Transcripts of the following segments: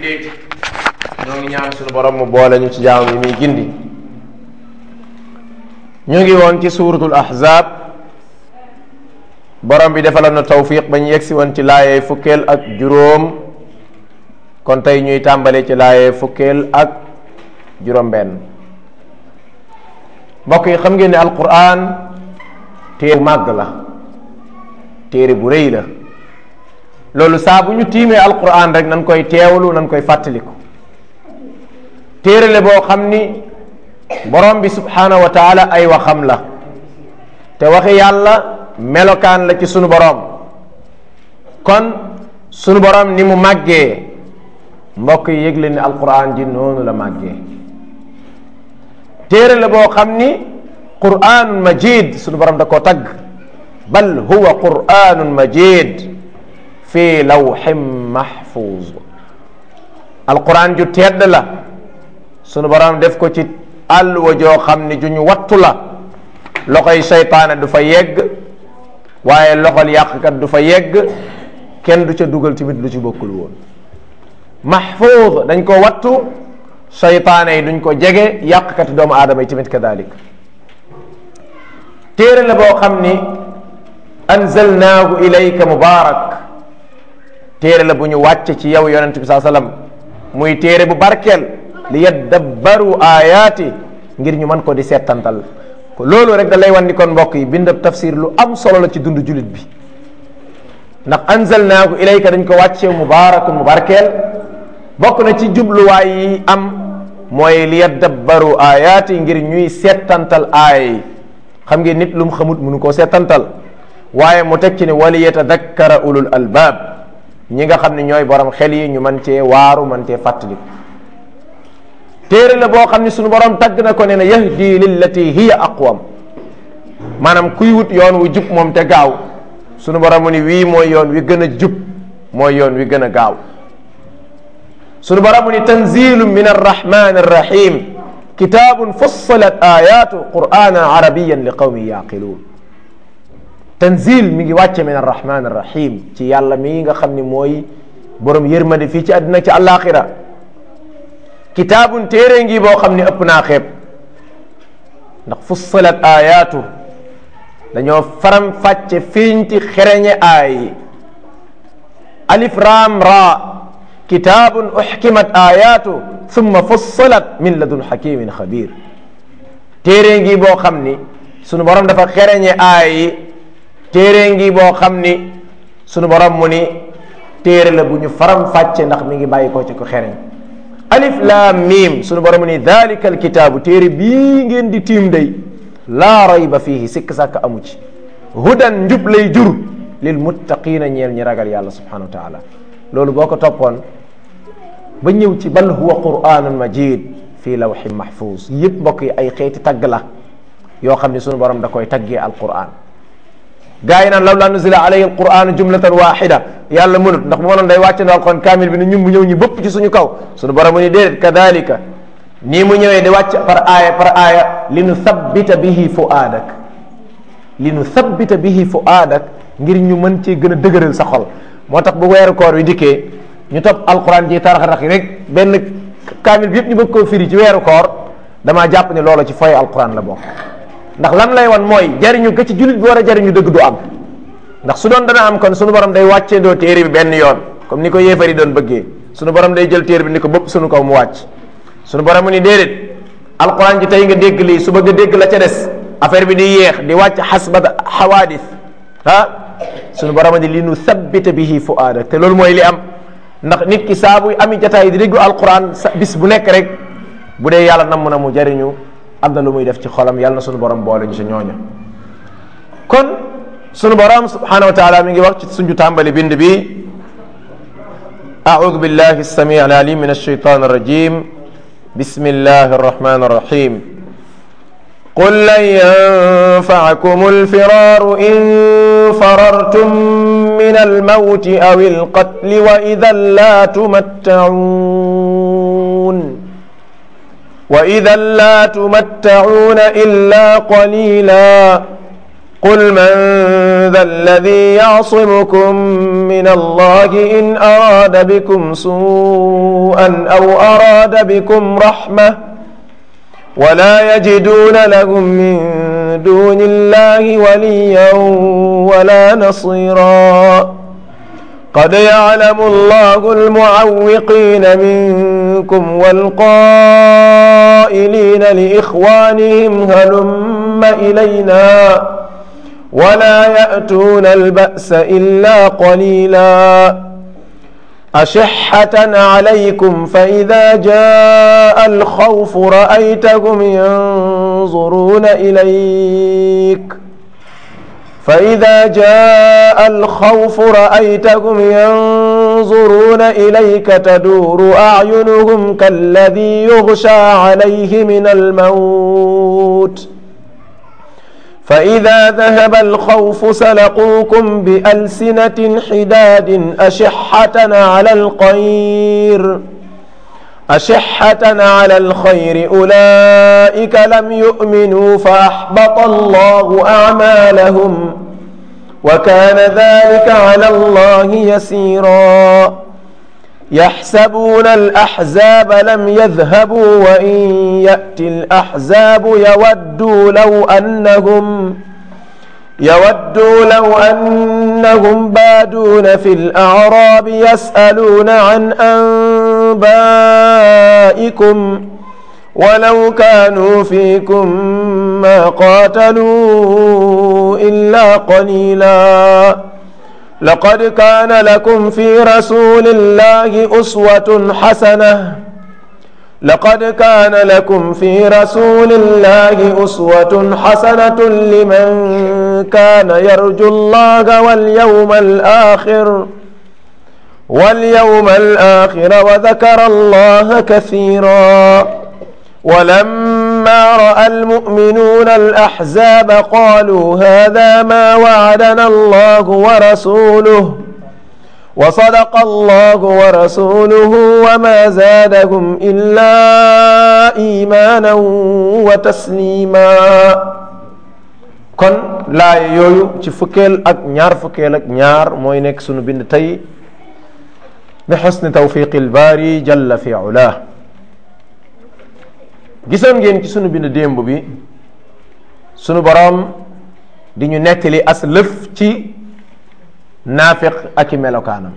jullit ñoo ngi ñaan suñu borom mu boole ñu ci jaam yi muy gindi ñu ngi woon ci suuratul ahzab borom bi defaloon na tawfiq ba ñu yegsi woon ci laayee fukkeel ak juróom kon tey ñuy tàmbale ci laayee fukkeel ak juróom benn mbokk yi xam ngeen ne alquran téere bu màgg la téere bu rëy la loolu saa bu ñu tiimee alquran rek nan koy teewlu nan koy fàttaliku téere la boo xam ni borom bi subhanahu wa taala ay waxam la te waxi yàlla melokaan la ci sunu borom kon sunu borom ni mu màggee mbokk yi yëgle ni alquran ji noonu la màggee téere la boo xam ni quranun majid sunu borom da koo tagg bal huwa quranun majid fi lawxin mahfuz alquran ju tedd la sunu borom def ko ci àlluwa joo xam ni ju ñu wattu la loxoy seytaane du fa yegg waaye loxol yàqkat du fa yegg kenn du ca dugal tamit lu ci bokkul woon mahfuz dañ ko wattu seytaane yi duñ ko jege yàqkati doomu aadama yi tamit kadalik téere la boo xam ni anzalnaahu ilayka mubarak téere la bu ñu wàcce ci yow yonent bi saa sallam muy téere bu barkeel li yaddabbaru ayaati ngir ñu mën ko di settantal ko loolu rek da lay wan ni kon mbokk yi bindab tafsir lu am solo la ci dund julit bi ndax anzalnaahu ilayka dañ ko wàcce mubaarakun mu barkeel bokk na ci jubluwaay yi am mooy li yaddabbaru ayaati ngir ñuy settantal aaya yi xam ngeen nit lu mu xamut mënu koo settantal waaye mu teg ci ne wali yatadakkara ulul albaab ñi nga xam ne ñooy borom xel yi ñu mën cee waaru mën cee fàttaliku téere la boo xam ne suñu borom tagg na ko ne na yahdi lillati hiya aqwam maanaam kuy wut yoon wu jub moom te gaaw suñu borom mu ni wii mooy yoon wi gën a jub mooy yoon wi gën a gaaw suñu borom mu ni tanzilu min arrahman arrahim kitabun fussilat ayatu quranan arabiyan li qawmin yaqiluun tanzil mi ngi wàcce min arrahman arrahim ci yàlla mi nga xam ni mooy borom yërmande fii ci àddina ci àllaaxira kitaabun téere ngi boo xam ni ëpp naa xeeb ndax fussilat ayaatu dañoo faram fàcce fiñti xereñe aay alif raam ra kitaabun uxkimat ayaatu summa fussilat min ladun xakimin xabir téere ngi boo xam ni sunu borom dafa xereñe aay yi téere ngi boo xam ni sunu borom mu ni téere la bu ñu faram fàcce ndax mi ngi bàyyi ko ci ko xereñ alif laam miim sunu borom mu ni dalika alkitaabu téere bii ngeen di tiim day laa rayba fiihi sikk sàkk amu ci hudan njub lay jur lil muttaqina ñeel ñi ragal yàlla subhanahu wa taala loolu boo ko toppoon ba ñëw ci bal huwa quranun majid fii lawxin mahfuz yëpp mbokk yi ay xeeti tagg la yoo xam ne sunu borom da koy taggee alquran gaa yi naan law laa nuzila alayhi alquran jumlatan waxida yàlla mënut ndax bu ma noon day wàcce na alquran kaamil bi ne ñun mu ñëw ñu bëpp ci suñu kaw suñu borom mu ni déedéet kadalika nii mu ñëwee di wàcc par aaya par aaya li nu thabbita bihi fuaadak li nu thabbita bihi fuaadak ngir ñu mën cee gën a dëgëral sa xol moo tax bu weeru koor wi dikkee ñu topp alquran ji tarax-rax yi rek benn kaamil bi yëpp ñu bëgg koo firi ci weeru koor damaa jàpp ne loola ci foy alquran la bokk ndax lan lay wan mooy jariñu ga ci jullit bi war a jariñu dëgg du am ndax su doon dana am kon sunu borom day wàccee doo téere bi benn yoon comme ni ko yéefari doon bëggee sunu borom day jël téere bi ni ko bëpp sunu kaw mu wàcc sunu borom mu ni déedéet alquran ji tey nga dégg lii su bëgg a dégg la ca des affaire bi di yéex di wàcc xasbat xawaadis ah sunu borom ni li nu sabbita bihi fuaadak te loolu mooy li am ndax nit ki saa buy ami jataay di déglu alquran sa bis bu nekk rek bu dee yàlla namm na mu jariñu am na lu muy def ci xolam yàlla na sunu borom boole ñu sa ñooña kon sunu borom subhanahu wa taala mi ngi wax ci suñu tàmbali bind bi أعوذ بالله السميع العليم من الشيطان الرجيم بسم الله الرحمن الرحيم قل لن ينفعكم الفرار إن فررتم من الموت أو القتل وإذا لا تمتعون وإذا لا تمتعون إلا قليلا قل من ذا الذي يعصمكم من الله إن أراد بكم سوءا أو أراد بكم رحمة ولا يجدون لهم من دون الله وليا ولا نصيرا قد يعلم الله المعوقين منكم والقائلين لإخوانهم هلم إلينا ولا يأتون البأس إلا قليلا أشحة عليكم فإذا جاء الخوف رأيتهم ينظرون إليك فإذا جاء الخوف رأيتهم ينظرون إليك تدور أعينهم كالذي يغشى عليه من الموت فإذا ذهب الخوف سلقوكم بألسنة حداد أشحة على الخير أشحة على الخير أولئك لم يؤمنوا فأحبط الله أعمالهم وكان ذلك على الله يسيرا يحسبون الأحزاب لم يذهبوا وإن يأتي الأحزاب يودوا لو أنهم يودوا لو أنهم بادون في الأعراب يسألون عن أنبائكم ولو كانوا فيكم ما قاتلوا إلا قليلا لقد كان لكم في رسول الله أسوة حسنة لقد كان لكم في رسول الله أسوة حسنة لمن كان يرجو الله واليوم الآخر واليوم الآخر وذكر الله كثيرا ولما رأى المؤمنون الأحزاب قالوا هذا ما وعدنا الله ورسوله وصدق الله ورسوله وما زادهم إلا إيمانا وتسليما kon laay yooyu ci fukkeel ak ñaar fukkeel ak ñaar mooy nekk sunu bind tey bi xusni tawfiqi lbaari jalla fi ula gisoon ngeen ci sunu bind démb bi sunu boroom di ñu nettali as lëf ci naafiq ak i melokaanam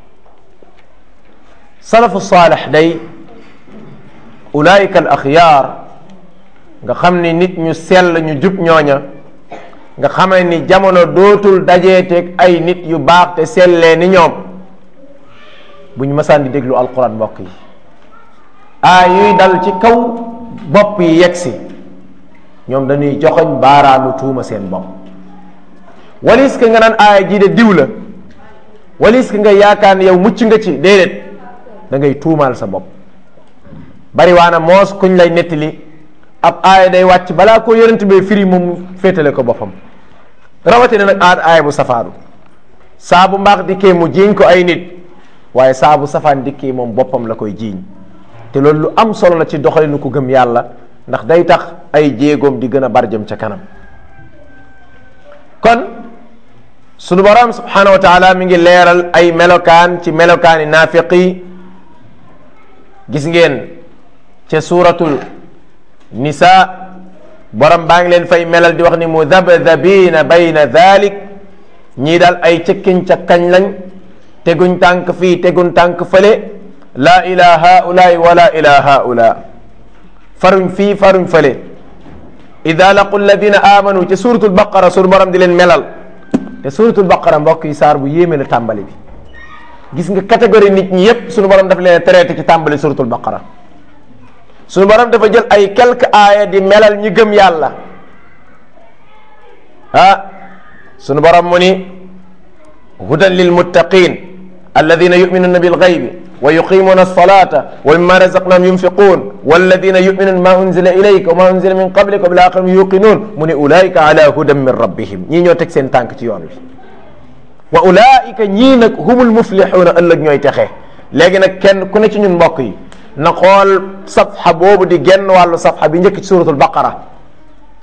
salafu saalex day ulaayika al axyaar nga xam ni nit ñu sell ñu jub ñooña nga xamee ni jamono dootul dajeeteeg ay nit yu baax te sellee ni ñoom bu ñu mësaan di déglu alquran mbokk yi aay yuy dal ci kaw bopp yi yegsi ñoom dañuy joxoñ baaraamu tuuma seen bopp walis ka nga naan aaya jii de diw la walis ka nga yaakaar ne yow mucc nga ci déedéet da ngay tuumaal sa bopp bari waana moos kuñ lay nettali ab aaya day wàcc balaa ko yonent bee firi moom féetale ko boppam rawatina nag aad aaya bu safaanu saa bu mbaax dikkee mu jiiñ ko ay nit waaye saa bu safaan dikkee moom boppam la koy jiiñ te loolu lu am solo la ci doxalinu ko gëm yàlla ndax day tax ay jéegoom di gën a barjëm ca kanam kon sunu borom subhanahu wa taala mi ngi leeral ay melokaan ci melokaani naafiqi gis ngeen ca suuratul nisa borom baa ngi leen fay melal di wax ni mudabdabina bayna dhalik ñii daal ay cëkkiñ ca kañ lañ teguñ tànk fii teguñ tànk fële la ila haulaai wala ila haula faruñ fii faruñ fële ida laqu alladina amanu ci suratul baqara sunu borom di leen melal te suratul baqara mbokk yi saar bu yéeme la tàmbali bi gis nga catégorie nit ñi yépp sunu borom daf leen traité ci tàmbali suratul baqara sunu borom dafa jël ay quelques aaya di melal ñi gëm yàlla ah sunu borom mu ni hudan lil muttaqin alladina yuminuna bil ghaybi wa yuqimuna alsalata wa mimma razaqnahum yunfiqun walladina yuminuna ma unzila ilayka wa ma unzila min qablika wa bil akhirati yuqinun mu ni ulaika ala hudan min rabbihim ñii ñoo teg seen tànk ci yoon wi wa ulaika ñii nag humul muflixuuna ëllëg ñooy texe léegi nag kenn ku ne ci ñun mbokk yi na xool safxa boobu di genn wàllu safxa bi njëkk ci suratul baqara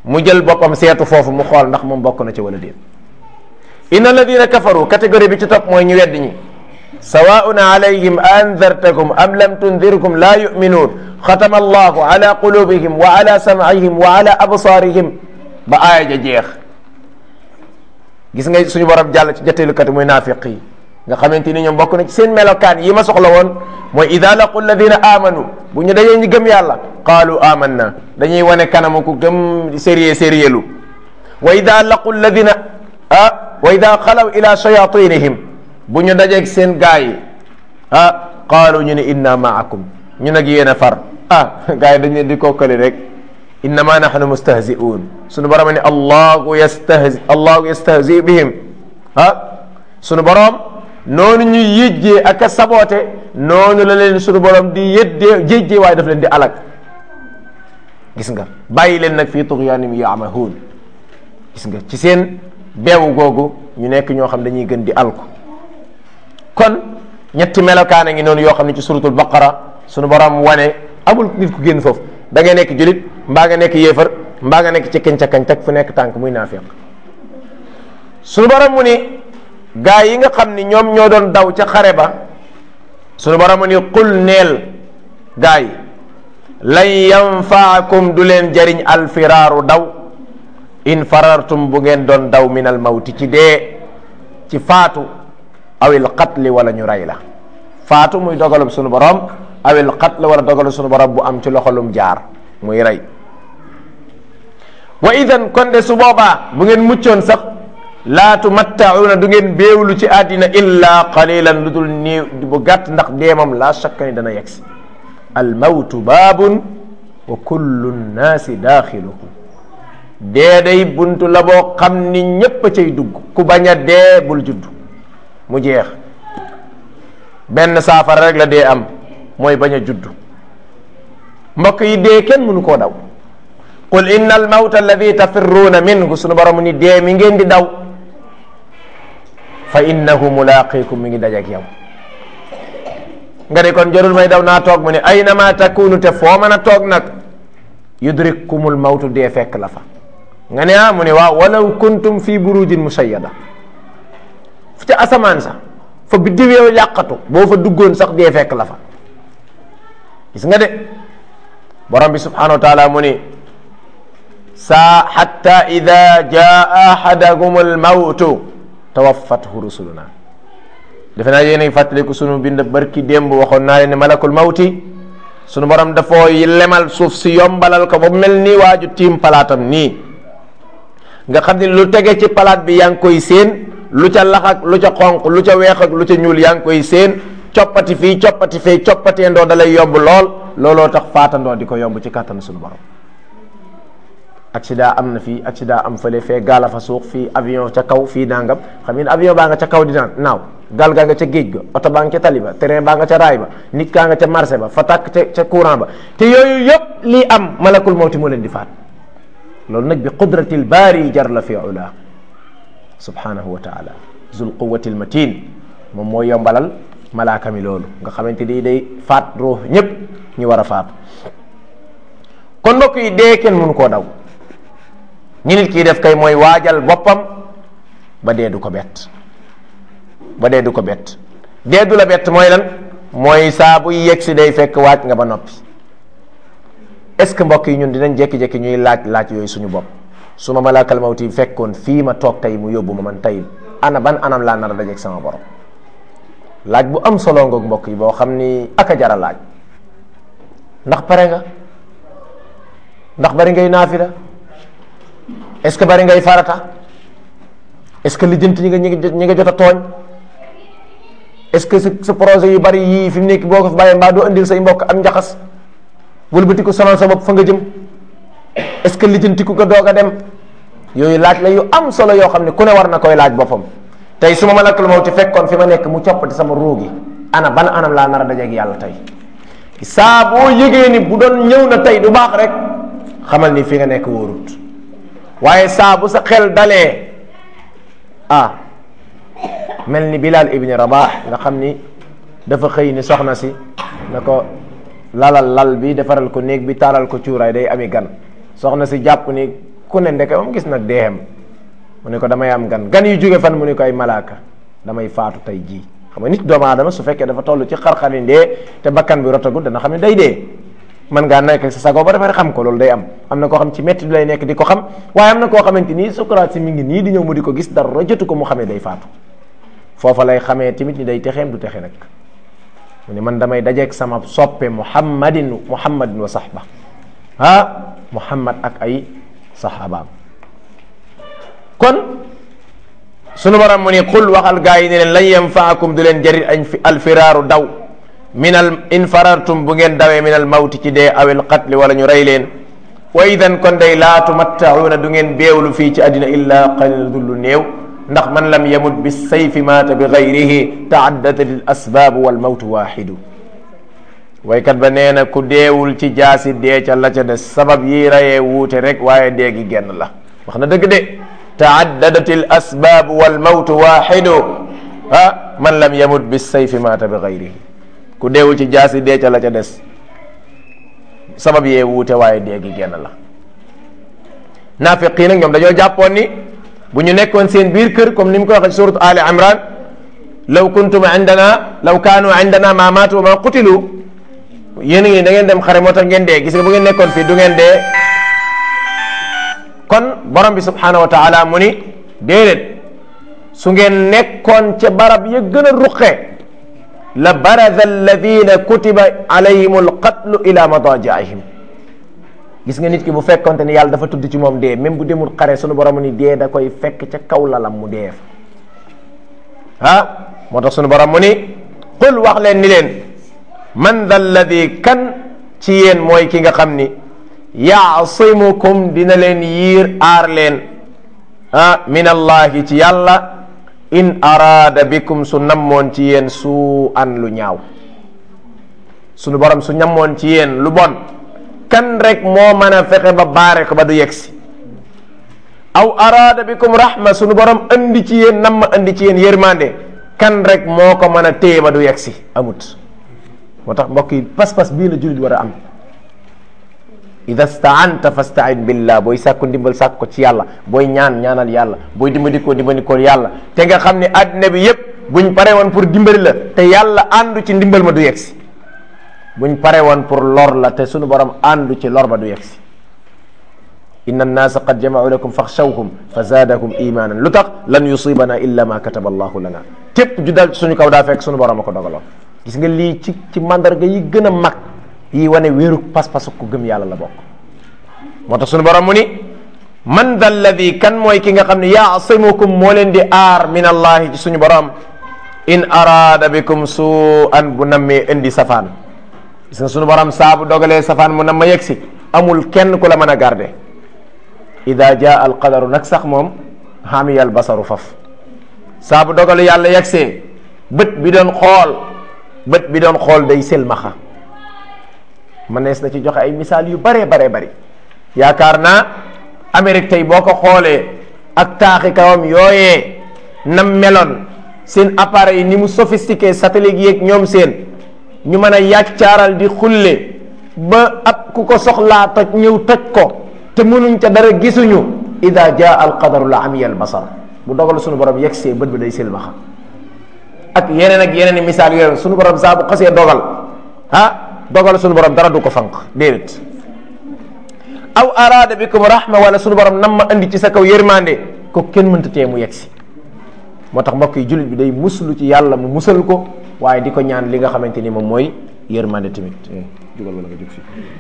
mu jël boppam seetu foofu mu xool ndax moom bokk na ci wala déet inna alladina kafaru catégorie bi ci topp mooy ñu weddi ñi sawaun alayhim andartakum am lam tundirkum la yuminuun xatama allahu ala qulubihim wa ala sam'ihim wa ala absaarihim ba aaya ja jeex gis nga suñu borom jàll ci jatteelukat muy naafiq yi nga xamante ni ñoom bokk na ci seen melokaan yi ma soxla woon mooy ida laqu alladina amanu bu ñu dajee ñu gëm yàlla qaalu amanna dañuy wane kanamu ku gëm sérieux sérieux lu wa ida laqu alladina ah wa ida xalaw ila shayatinihim bu ñu dajeeg seen gaa yi ah qaalu ñu ne inna maakum ñu nag yéen a far ah gaa yi dañ leen di kokkali rek innama nahnu mustahzi'un sunu borom ne allahu yastahzi allahu yastahzi bihim ah sunu borom noonu ñu yëjjee ak a saboote noonu la leen sunu borom di yëddee jéjjee waaye daf leen di alag gis nga bàyyi leen nag fii tughyanim ya'mahun gis nga ci seen beewu googu ñu nekk ñoo xam dañuy gën di alku kon ñetti melokaan a ngi noonu yoo xam ne ci suratul baqara sunu borom wane amul nit ku génn foofu da ngay nekk julit mbaa nga nekk yéefar mbaa nga nekk ci kenca kañ teg fu nekk tànk muy naafiq sunu borom mu ni gaa yi nga xam ni ñoom ñoo doon daw ca xare ba sunu borom mu ni qul neel gaa yi lan yanfaakum du leen jariñ alfiraaru daw in farartum bu ngeen doon daw min al mawti ci dee ci faatu awil qatli wala ñu rey la faatu muy dogalum sunu borom awil qatl wala dogalum sunu borom bu am ci loxolum jaar muy rey wa idan kon de su boobaa bu ngeen muccoon sax laa tumattauna du ngeen béewlu ci àddina illa qalilan lu dul néew bu gàtt ndax dee moom laa shakka ni dana yegsi al mawtu baabun wa kullu nnaasi daaxiluhu dee day buntu la boo xam ni ñépp a cay dugg ku bañ a dee bul judd mu jeex benn saafara rek la dee am mooy bañ a judd mbokk yi dee kenn mënu koo daw qul inna al mawta alladi tafirruuna minhu sunu borom ni dee mi ngeen di daw fa innahu mulaqikum mi ngi dajak yow nga de kon jarul may daw naa toog mu ne aynama takunu te foo mën a toog nag yudrikkumul mawtu dee fekk la fa nga ne ah mu ne waaw walaw kuntum fi burujin musayyada fu ca asamaan sax fa biddiw yow yàqatu boo fa duggoon sax dee fekk la fa gis nga de borom bi subhanahu wa taala mu ni saa xatta ida jaa ahadakum almawtu tawaffathu rusuluna defe naa yéen a ngi fàttaliku sunu bind barki démb waxoon naa leen ne malakul mawti sunu borom dafoo lemal suuf si yombalal ko ba mel ni waaju tiim palaatam nii nga xam ne lu tege ci palaat bi yaa ngi koy séen lu ca lax ak lu ca xonq lu ca weex ak lu ca ñuul yaa ngi koy séen coppati fii coppati fee coppatee ndoo da lay yomb lool looloo tax faatandoo di ko yomb ci kàttan sunu borom accident am na fii accident am fële fee gaala fa suux fii avion ca kaw fii nangam xam ngeen avion baa nga ca kaw di naan naaw gaal gaa nga ca géej ga oto baa nga ca tali ba terrain baa nga ca raay ba nit kaa nga ca marché ba fa tàkk ca ca courant ba te yooyu yëpp lii am malakul mawti moo leen di faat loolu nag bi qudratil baari jar la fi ula subhanahu wa taala zul quwati matin moom moo yombalal malaaka mi loolu nga xamante ni day faat ruux ñëpp ñu war a faatu kon mbokk yi dee kenn mënu koo daw ñi nit kii def kay mooy waajal boppam ba dee du ko bett ba dee du ko bett dee du la bett mooy lan mooy saa bu yegg si day fekk waaj nga ba noppi est ce que mbokk yi ñun dinañ jékki-jékki ñuy laaj laaj yooyu suñu bopp su ma malaakal mawti fekkoon fii ma toog tey mu yóbbu ma man tey ana ban anam laa nar a dajeeg sama borom laaj bu am solo ngoog mbokk yi boo xam ni aka jara laaj ndax pare nga ndax bari ngay naafila est ce que bari ngay farata est ce que lijjanti ñi nga ñi nga jot a tooñ est ce que sa sa projet yu bari yii fi mu nekk boo ko fi bàyyee mbaa doo indil say mbokk am njaxas wëlbati ko sonal sa bopp fa nga jëm est ce que lijjanti ku ko doog a dem yooyu laaj la yu am solo yoo xam ne ku ne war na koy laaj boppam tey su ma malakal mawti fekkoon fi ma nekk mu coppati sama ruugi ana ban anam laa nar a dajeeg yàlla tey saa boo yëgee ni bu doon ñëw na tey du baax rek xamal ni fi nga nekk wóorut waaye saa bu sa xel dalee ah mel ni Bilal ibni Rabah nga xam ni dafa xëy ni soxna si na ko lalal lal bi defaral ko néeg bi taalal ko cuuraay day ami gan soxna si jàpp ni ku ne ndeke moom gis nag deexem mu ne ko damay am gan gan yu jóge fan mu ne ko ay malaaka damay faatu tey jii xam nga nit doomu aadama su fekkee dafa toll ci xar-xari ndee te bakkan bi rotagul dana xam ne day dee mën ngaa nekk sa sago ba dafa xam ko loolu day am am na koo xam ci métti bi lay nekk di ko xam waaye am na koo xamante nii sukuraat si mi ngi nii di ñëw mu di ko gis dara jotu ko mu xamee day faatu foofa lay xamee tamit ni day texeem du texe nag mu ne man damay dajeeg sama soppe muhammadin muhammadin wa sahba ah muhammad ak ay sahabaam kon sunu borom mu ni qul waxal gaa yi ne leen lan yanfaakum du leen jëriñ añ fi alfiraaru daw min al in farartum bu ngeen dawee min al mawti ci dee awil qatli wala ñu rey leen wa idan kon day laa tumattauna du ngeen beewlu fii ci àddina illa qalil dullu néew ndax man lam yamut bi sayfi maata bi gayrihi taaddadat al asbaabu wal mawtu waaxidu waykat ba nee na ku deewul ci jaasi dee ca la ca des sabab yi rayee wuute rek waaye dee gi genn la wax na dëgg de taaddadat al asbaabu wal mawtu waaxidu ah man lam yamut bi sayfi maata bi gayrihi ku deewul ci jaasi dee ca la ca des sabab yee wuute waaye dee gi genn la naafiqi nag ñoom dañoo jàppoon ni bu ñu nekkoon seen biir kër comme ni mu ko waxee ci suratu ali imran law kuntum indana law kaanu indana ma maatu wa ma qutilu yéen a ngi da ngeen dem xare moo tax ngeen dee gis nga bu ngeen nekkoon fii du ngeen dee kon borom bi subhanahu wa taala mu ni déedéet su ngeen nekkoon ca barab ya gën a ruqe la barada alladina kutiba alayhim alqatlu ila madajaihim gis nga nit ki bu fekkonte ni yàlla dafa tudd ci moom dee même bu demul xare sunu borom ni dee da koy fekk ca kaw lalam mu dee fa ah moo tax sunu borom mu ni qul wax leen ni leen man da alladi kan ci yéen mooy ki nga xam ni yaasimukum dina leen yiir aar leen ah min allahi ci yàlla in araada bikum su nammoon ci yéen su an lu ñaaw sunu borom su ñammoon ci yéen lu bon kan rek moo mën a fexe ba baare ko ba du yegsi aw araada bikum rahma sunu borom andi ci yéen nam ma andi ci yéen yërmande kan rek moo ko mën a téye ba du yegsi amut moo tax mbokk yi pas-pas bii la jullit war a am ida staanta fastain billah booy sàkku ndimbal sàkk ko ci yàlla booy ñaan ñaanal yàlla booy dimbandikoo dimbandikoo yàlla te nga xam ne àddina bi yépp buñ pare woon pour dimbali la te yàlla àndu ci ndimbal ma du yegsi buñ pare woon pour lor la te sunu borom àndu ci lor ba du yegsi inna annaasa qad jamau lakum faxshawhum fa zaadakum imanan lu tax lan yusibana illa ma kataba allahu lana képp ju dal suñu kaw daa fekk sunu borom a ko dogaloon gis nga lii ci ci mandarga yi gën a mag yi wane wéeru pas-pasu ku gëm yàlla la bokk moo tax sunu borom mu ni man da alladi kan mooy ki nga xam ne yaasimukum moo leen di aar min allahi ci suñu borom in araada bikum suu an bu nammee indi safaan gis nga sunu borom saa bu dogalee safaan mu nam ma yegg si amul kenn ku la mën a garde ida jaa al qadaru nag sax moom xaamiyal basaru faf saa bu dogalee yàlla yegsee bët bi doon xool bët bi doon xool day selmaxa mënees na ci joxe ay misaal yu bare bare bari yaakaar naa Amérique tey boo ko xoolee ak taaxi kawam yooyee nam meloon seen appareil yi ni mu sophistiqué satellite yeeg ñoom seen ñu mën a yàccaaral di xulle ba ab ku ko soxlaa toj ñëw toj ko te mënuñ ca dara gisuñu ida jaa al qadaru la amiyal basar bu dogal suñu borom yegsee bët bi day selmaxa ak yeneen ak yeneen i misaal yooyu suñu borom saa bu xasee dogal ah dogal suñu borom dara du ko fanq déedéet aw araada bikum rahma wala suñu borom nam ma andi ci sa kaw yërmande ko kenn mënta tee mu yegsi moo tax mbokk yi jullit bi day muslu ci yàlla mu musal ko waaye di ko ñaan li nga xamante ni moom mooy yërmande tamit jugal wala nga jóg fi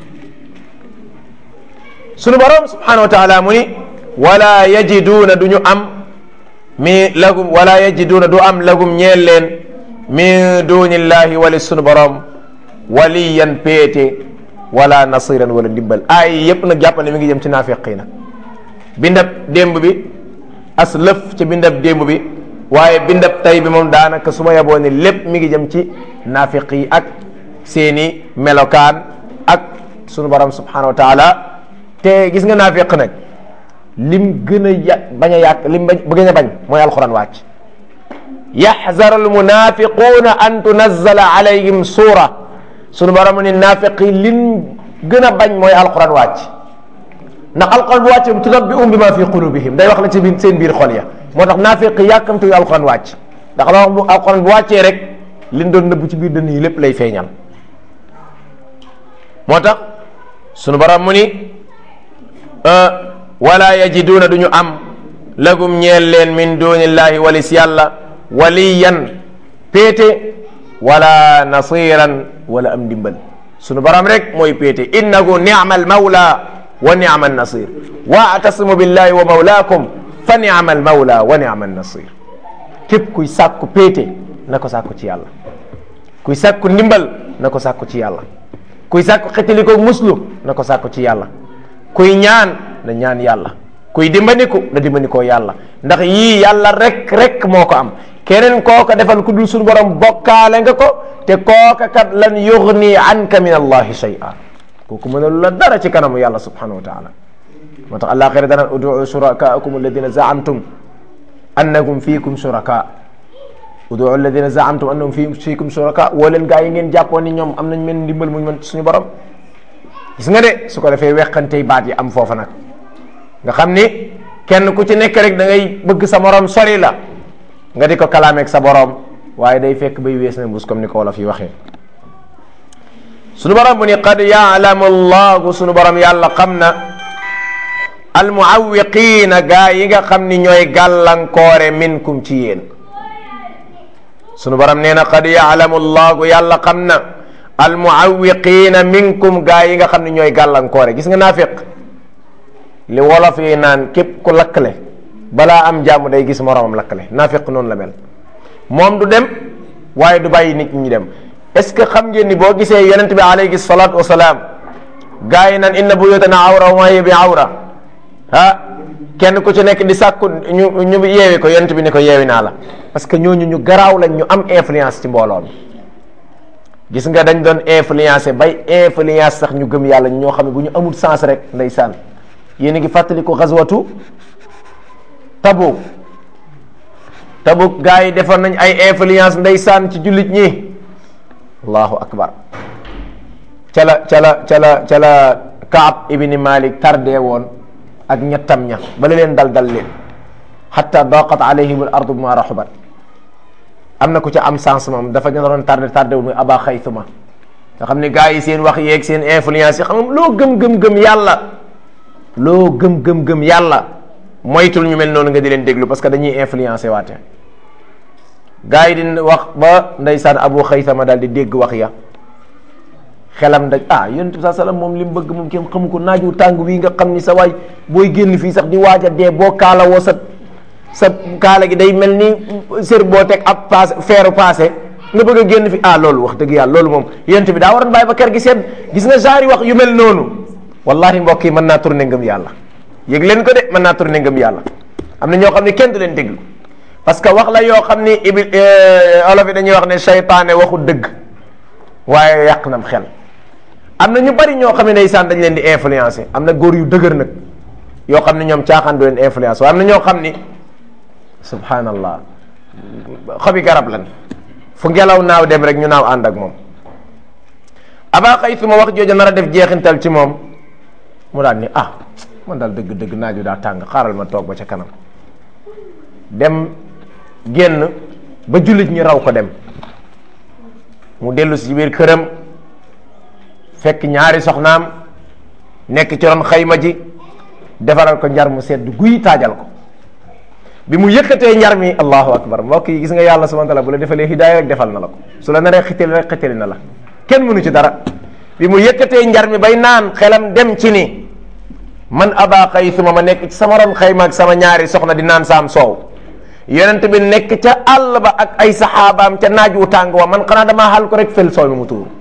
sunu borom subhanahu wa taala mu ni wala yajiduuna du ñu am mi lagum wala yajiduuna du am lagum ñeel leen min dunillahi wali sunu borom waliyan péete wala nasiran wala ndimbal ay yépp nag jàpp ne mi ngi jëm ci naafiq yi nag bindab démb bi as lëf ci bindab démb bi waaye bindab tay bi moom daanaka su ma yaboo ne lépp mi ngi jëm ci naafiq yi ak seeni melokaan ak sunu borom subhanahu wa taala te gis nga naafiq nag lim gën a ya bañ a yàq lim bañ bu gën a bañ mooy alquran wàcc yaxzaru almunafiquuna an tunazzala alayhim suura sunu borom ni naafiq yi lim gën a bañ mooy alquran wàcc ndax alquran bu wàccee tunabbi'uhum bima fi qulubihim day wax la ci biir seen biir xol ya moo tax naafiq yàkkamtu alquran wàcc ndax la wax bu alquran bu wàccee rek liñ doon nëbbu ci biir dënn yi lépp lay feeñal moo tax sunu borom mu ni wala yajiduuna du ñu am lagum ñeel leen min dunillahi walis yàlla waliyan péete wala nasiran wala am ndimbal sunu borom rek mooy péete innahu ni'ma al mawla wa ni'ma an nasir wa'tasimu billahi wa mawlaakum fa ni'ma al mawla wa ni'ma an nasir képp kuy sàkku péete na ko sàkku ci yàlla kuy sàkku ndimbal na ko sàkku ci yàlla kuy sàkku xetali ko muslu na ko sàkku ci yàlla kuy ñaan na ñaan yàlla kuy dimbandiku na dimbandikoo yàlla ndax yii yàlla rek rek moo ko am keneen kooka defal ku dul suñu borom bokkaale nga ko te kooka kat lan yugni anka min allahi shay'a kooku mënalu la dara ci kanamu yàlla subhanahu wa taala moo tax àllaaxira dana uduu shurakaakum alladina zaamtum annakum fiikum shuraka uduu alladina zaamtum annahum fiikum shuraka woo leen gaa yi ngeen jàppoon ni ñoom am nañ mel ndimbal muñ mën suñu borom gis nga de su ko defee weqantey baat yi am foofa nag nga xam ni kenn ku ci nekk rek da ngay bëgg sa morom sori la nga di ko kalaameeg sa borom waaye day fekk bay wees na mbus comme ni ko wolof yi waxee sunu borom bu ni qad yaalamu allahu sunu borom yàlla xam na almuawiqiina gaa yi nga xam ni ñooy gàllankoore minkum ci yéen sunu borom nee na qad yaalamu allahu yàlla xam na almuawiqiina minkum gaa yi nga xam ni ñooy gàllankoore gis nga naafiq li wolof yi naan képp ku lakkale balaa am jàmm day gis moromam lakkale naafiq noonu la mel moom du dem waaye du bàyyi nit ñi dem est ce que xam ngeen ni boo gisee yonent bi alayhi salaatu wasalaam gaa yi naan inna buyutana awra wa ma hiya bi awra ah kenn ku ci nekk di sàkku ñu ñu yeewi ko yonent bi ni ko yeewi naa la parce que ñooñu ñu garaaw lañ ñu am influence ci mbooloo mi gis nga dañ doon influencé bay influence sax ñu gëm yàlla ñoo xam ne bu ñu amul sens rek ndeysaan yéen a ngi fàttali ko xaswatu tabuk tabuk gaa yi defoon nañ ay influence ndeysaan ci jullit ñi allahu akbar ca la ca la ca la ca la kaab ibni malik tardé woon ak ñettam ña bala leen dal dal leen xatta daqat alayhim al ardu bima raxubat am na ku ca am sens moom dafa ñu doon tardé tardé wul muy aba xaytuma nga xam ne gaa yi seen wax yeeg seen influence yi xam nga loo gëm gëm gëm yàlla loo gëm gëm gëm yàlla moytul ñu mel noonu nga di leen déglu parce que dañuy influencé waate gaa yi di wax ba ndeysaan abu xaysama daal di dégg wax ya xelam daj ah yonent bi saa salaam moom li mu bëgg moom kenn xamu ko naaju tàng wii nga xam ni sa waay booy génn fii sax di waaj a dee boo kaala woo sa sa kaala gi day mel ni sër boo teg ab paase feeru paase nga bëgg a génn fi ah loolu wax dëgg yàlla loolu moom yonent bi daa waroon bàyyi ba kër gi sedd gis nga genre wax yu mel noonu wallahi mbokk yi mën naa tourné ngëm yàlla yëg leen ko de mën naa tourné ngëm yàlla am na ñoo xam ne kenn du leen déglu parce que wax la yoo xam ni ibi olof yi dañuy wax ne seytaane waxu dëgg waaye yàq nam xel am na ñu bari ñoo xam ne ndeysaan dañ leen di influencer am na góor yu dëgër nag yoo xam ne ñoom caaxaan du leen influence waaye am na ñoo xam ni subhanallah xobi garab lan fu ngelaw naaw dem rek ñu naaw ànd ak moom aba xëy su ma wax jooju nar a def jeexintal ci moom mu daal ni ah man daal dëgg dëgg naaju daa tàng xaaral ma toog ba ca kanam dem génn ba jullit ñi raw ko dem mu dellu si biir këram fekk ñaari soxnaam nekk ci ron xayma ji defaral ko njar mu sedd guy taajal ko bi mu yëkkatee njar mi allahu akbar mbokk yi gis nga yàlla subhanahu wa taala bu la defalee hidaaya rek defal na la ko su la naree xitali rek xitali na la kenn mënu ci dara bi mu yëkkatee njar mi bay naan xelam dem ci ni man aba xaysuma ma nekk ci sama ron xayma ak sama ñaari soxna di naan saam soow yonent bi nekk ca àll ba ak ay saxaabaam ca naaj wu tàng wa man xanaa damaa xal ko rek fel soow mi mu tuuru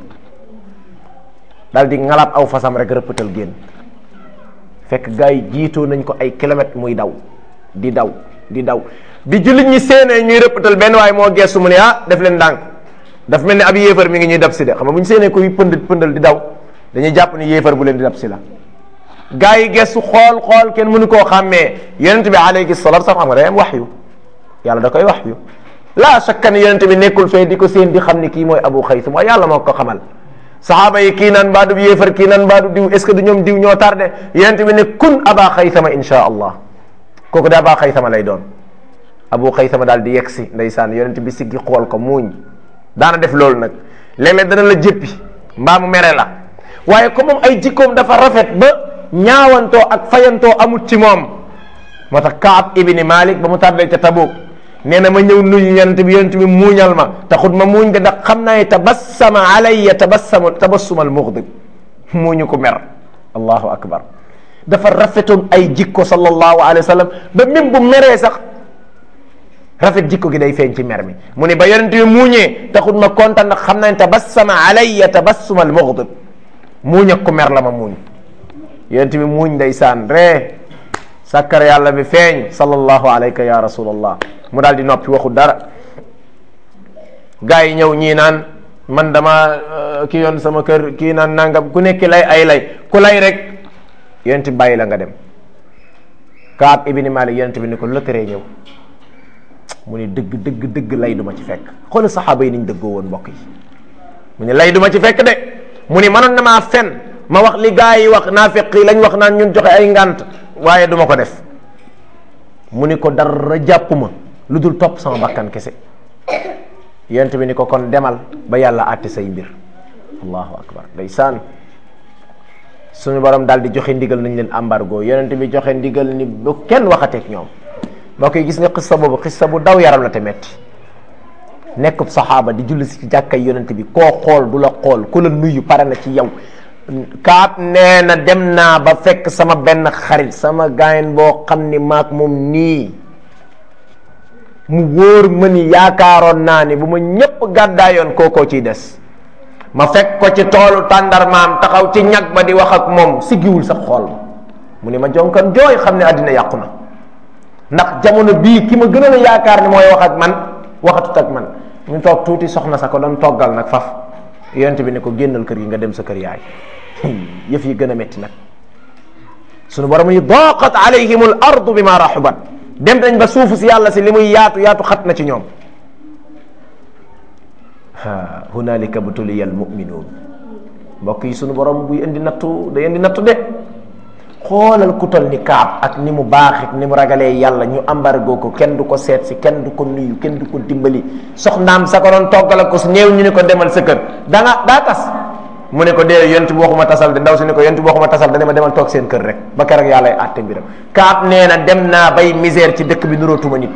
daal di ngalaab aw fasam rek rëppatal génn fekk gars yi jiitoo nañ ko ay kilomètres muy daw di daw di daw bi jullit ñi séenee ñuy rëppatal benn waaye moo gestu mu ne ah def leen ndànk daf mel ni ab yéefar mi ngi ñuy dab si de xam nga bu ñu séenee koy pënd pëndal di daw dañuy jàpp ni yéefar bu leen di dab si la gars yi gestu xool xool kenn mënu koo xàmmee yonent bi alayhi salaatu salaam xam nga day am waxyu yàlla da koy waxyu laa shakka ni yonent bi nekkul fee di ko seen di xam ni kii mooy abu xaysum waaye yàlla moo ko xamal saxaaba yi kii naan mbaadu yéefar kii naan mbaadu diw est ce que du ñoom diw ñoo tardé yonent bi ne kun aba xaysama insha allah kooku de aba xaysama lay doon abu xaysama daal di yegg si ndeysaan yonent bi siggi xool ko muuñ daana def loolu nag léeg-léeg dana la jéppi mbaa mu mere la waaye comme moom ay jikkoom dafa rafet ba ñaawantoo ak fayantoo amut ci moom moo tax Kaab ibni Malik ba mu tàddee ca Tabuk nee na ma ñëw nuyu yonent bi yonent bi muuñal ma taxut ma muuñ de ndax xam naa ne tabassama alayya tabassama tabassumal mughdib muuñu ko mer allahu akbar dafa rafetoon ay jikko sallallahu alayhi wa sallam ba même bu meree sax rafet jikko gi day feeñ ci mer mi mu ne ba yonent bi muuñee taxut ma kontaan ndax xam naa ne tabassama alayya tabassumal mughdib muuñ ak ko mer la ma muuñ yonent bi muuñ ndeysaan ree sàkkar yàlla bi feeñ sallallahu alayka ya rasulallah mu daal di noppi waxu dara gaa yi ñëw ñii naan man dama ki yoon sama kër kii naan nangam ku nekk lay ay lay ku lay rek yonent bi bàyyi la nga dem Kaab ibni Malik yonent bi ni ko lëtëree ñëw mu ni dëgg dëgg dëgg lay duma ci fekk xoolal saxaaba yi niñ dëggoo woon mbokk yi mu ni lay duma ci fekk de mu ni mënoon na maa fen ma wax li gaa yi wax naafiq yi lañ wax naan ñun joxe ay ngant waaye duma ko def mu ni ko dara jàpp ma lu dul topp sama bakkan kese yonent bi ni ko kon demal ba yàlla àtte say mbir allahu akbar ndeysaan suñu borom daal di joxe ndigal nañ leen embargo yonent bi joxe ndigal ni bu kenn waxateeg ñoom mbokk yi gis nga xissa boobu xissa bu daw yaram la te metti nekkub saxaaba di julli si ci jàkkay yonent bi koo xool du la xool ku la nuyu pare na ci yow kaab nee na dem naa ba fekk sama benn xarit sama gaayen boo xam ni maak moom nii mu wóor ma ni yaakaaroon naa ni bu ma ñépp gàddaayoon kookoo ciy des ma fekk ko ci toolu tàndarmaam taxaw ci ñag ba di wax ak moom siggiwul sax xool ma mu ni ma jonkan jooy xam ne àddina yàqu na ndax jamono bii ki ma gënoon a yaakaar ni mooy wax ak man waxatut ak man ñu toog tuuti soxna sa ko doon toggal nag faf yonent bi ne ko génnal kër gi nga dem sa kër yaay yëf yi gën a métti nag sunu borom yi daqat alayhim al ardu bima raxubat dem nañ ba suufu si yàlla si li muy yaatu yaatu xat na ci ñoom ha hunalika butuliya al muminuun mbokk yi sunu borom buy indi nattu day indi nattu de xoolal ku tol ni kaab ak ni mu baaxit ni mu ragalee yàlla ñu embargo ko kenn du ko seet si kenn du ko nuyu kenn du ko dimbali soxnaam sa ko doon toggal ko su néew ñu ne ko demal sa kër da nga daa tas mu ne ko dee yonent bi waxuma tasal de ndaw si ne ko yonent bi waxuma tasal da dama demal toog seen kër rek ba keroog yàlla ay àtte mbiram kaab nee na dem naa bay misère ci dëkk bi nurootuma nit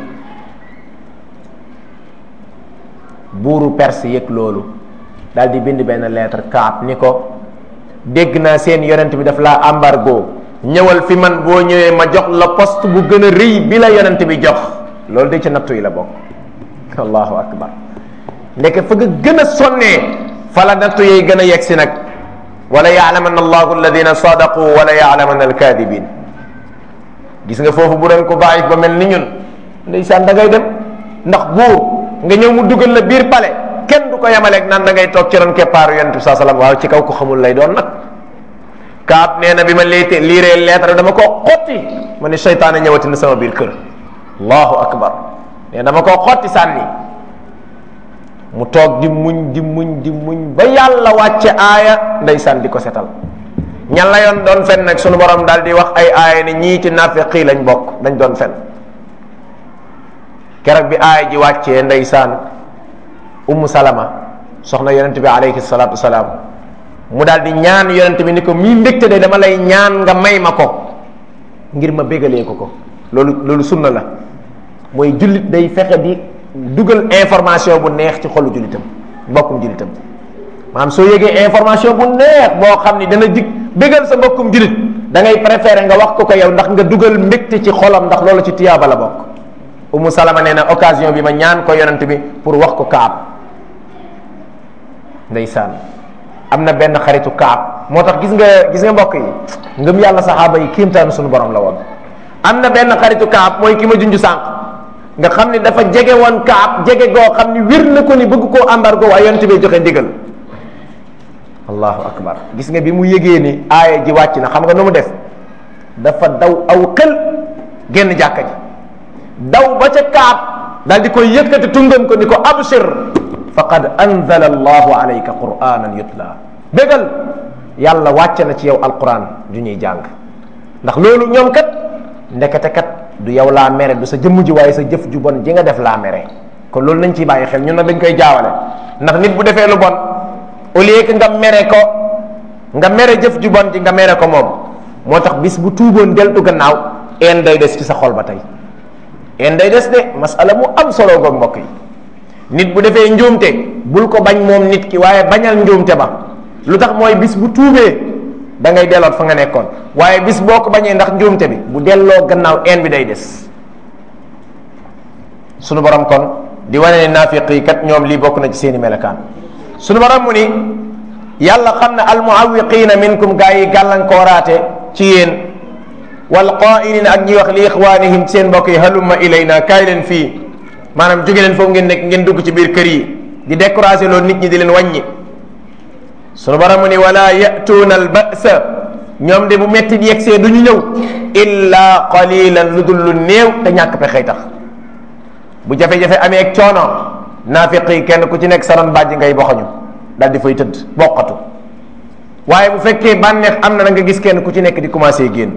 buuru perse yëg loolu daal di bind benn lettre kaab ni ko dégg naa seen yonent bi daf laa embargo ñëwal fi man boo ñëwee ma jox la poste bu gën a rëy bi la yonent bi jox loolu de ci nattu yi la bokk allahu akbar ndeke fa nga gën a sonnee fa la nattu yi gën a yegg si nag wala yaalamanna allahu alladina sadaqu wala yaalamanna alkadibin gis nga foofu bu doon ko bàyyi ba mel ni ñun ndeysaan da ngay dem ndax buur nga ñëw mu dugal la biir pale kenn du ko yemaleeg naan da ngay toog ci ron keppaaru yonent bi saa salaam waaw ci kaw ko xamul lay doon nag kaab nee na bi ma liite liiree lettre dama koo xotti ma ne seytaane ñëwati na sama biir kër allahu akbar nee dama koo xotti sànni mu toog di muñ di muñ di muñ ba yàlla wàcce aaya ndeysaan di ko setal ñan la yoon doon fen nag sunu borom daal di wax ay aaya ne ñii ci nafiqi lañ bokk dañ doon fen keroog bi aaya ji wàccee ndeysaan ummu salama soxna yonent bi alayhi salatu wasalaam mu daal di ñaan yonent bi ni ko mii mbégte de dama lay ñaan nga may ma ko ngir ma bégalee ko ko loolu loolu sunna la mooy jullit day fexe di dugal information bu neex ci xolu jullitam mbokkum jullitam maanaam soo yégee information bu neex boo xam ni dana jig bégal sa mbokkum jullit da ngay préférer nga wax ko ko yow ndax nga dugal mbégte ci xolam ndax loolu ci tiyaaba la bokk umu salama nee na occasion bi ma ñaan ko yonent bi pour wax ko kaab ndeysaan am na benn xaritu kaab moo tax gis nga gis nga mbokk yi ngëm yàlla saxaaba yi kiimtaanu suñu borom la woon am na benn xaritu kaab mooy ki ma junj sànq nga xam ni dafa jege woon kaab jege goo xam ni wir na ko ni bëgg koo embargo waaye yonent bi joxe ndigal allahu akbar gis nga bi mu yëgee ni aaya ji wàcc na xam nga nu mu def dafa daw aw xel génn jàkka ji daw ba ca kaab daal di koy yëkkati tungam ko ni ko abshir faqad anzala allahu alayka quranan yutla bégal yàlla wàcce na ci yow alquran ju ñuy jàng ndax loolu ñoom kat ndekete kat du yow laa mere du sa jëmm ji waaye sa jëf ju bon ji nga def laa mere kon loolu nañ ciy bàyyi xel ñun nag dañ koy jaawale ndax nit bu defee lu bon au lieu que nga mere ko nga mere jëf ju bon ji nga mere ko moom moo tax bis bu tuuboon deltu gannaaw een day des ci sa xol ba tey een day des de masala mu am solo goog mbokk yi nit bu defee njuumte bul ko bañ moom nit ki waaye bañal njuumte ba lu tax mooy bis bu tuubee da ngay delloot fa nga nekkoon waaye bis boo ko bañee ndax njuumte bi bu delloo gannaaw een bi day des sunu borom kon di wane ne naafiq yi kat ñoom lii bokk na ci seeni melekaan sunu borom mu ni yàlla xam ne almuawiqina minkum gaa yi gàllankooraate ci yéen wal qaa'ilina ak ñi wax li ixwanihim seen mbokk yi halumma ilayna kaay leen fii maanaam jóge leen foofu ngeen nekk ngeen dugg ci biir kër yi di décourager loolu nit ñi di leen wàññi sunu borom mu ni wala yatuuna al ba'sa ñoom de bu metti di yegsee du ñu ñëw illa qalilan lu dul lu néew te ñàkk pexey tax bu jafe-jafe amee ak coono naafiq yi kenn ku ci nekk saroon bàjj ngay boxañu daal di fay tëdd boqatu waaye bu fekkee bànneex am na na nga gis kenn ku ci nekk di commencé génn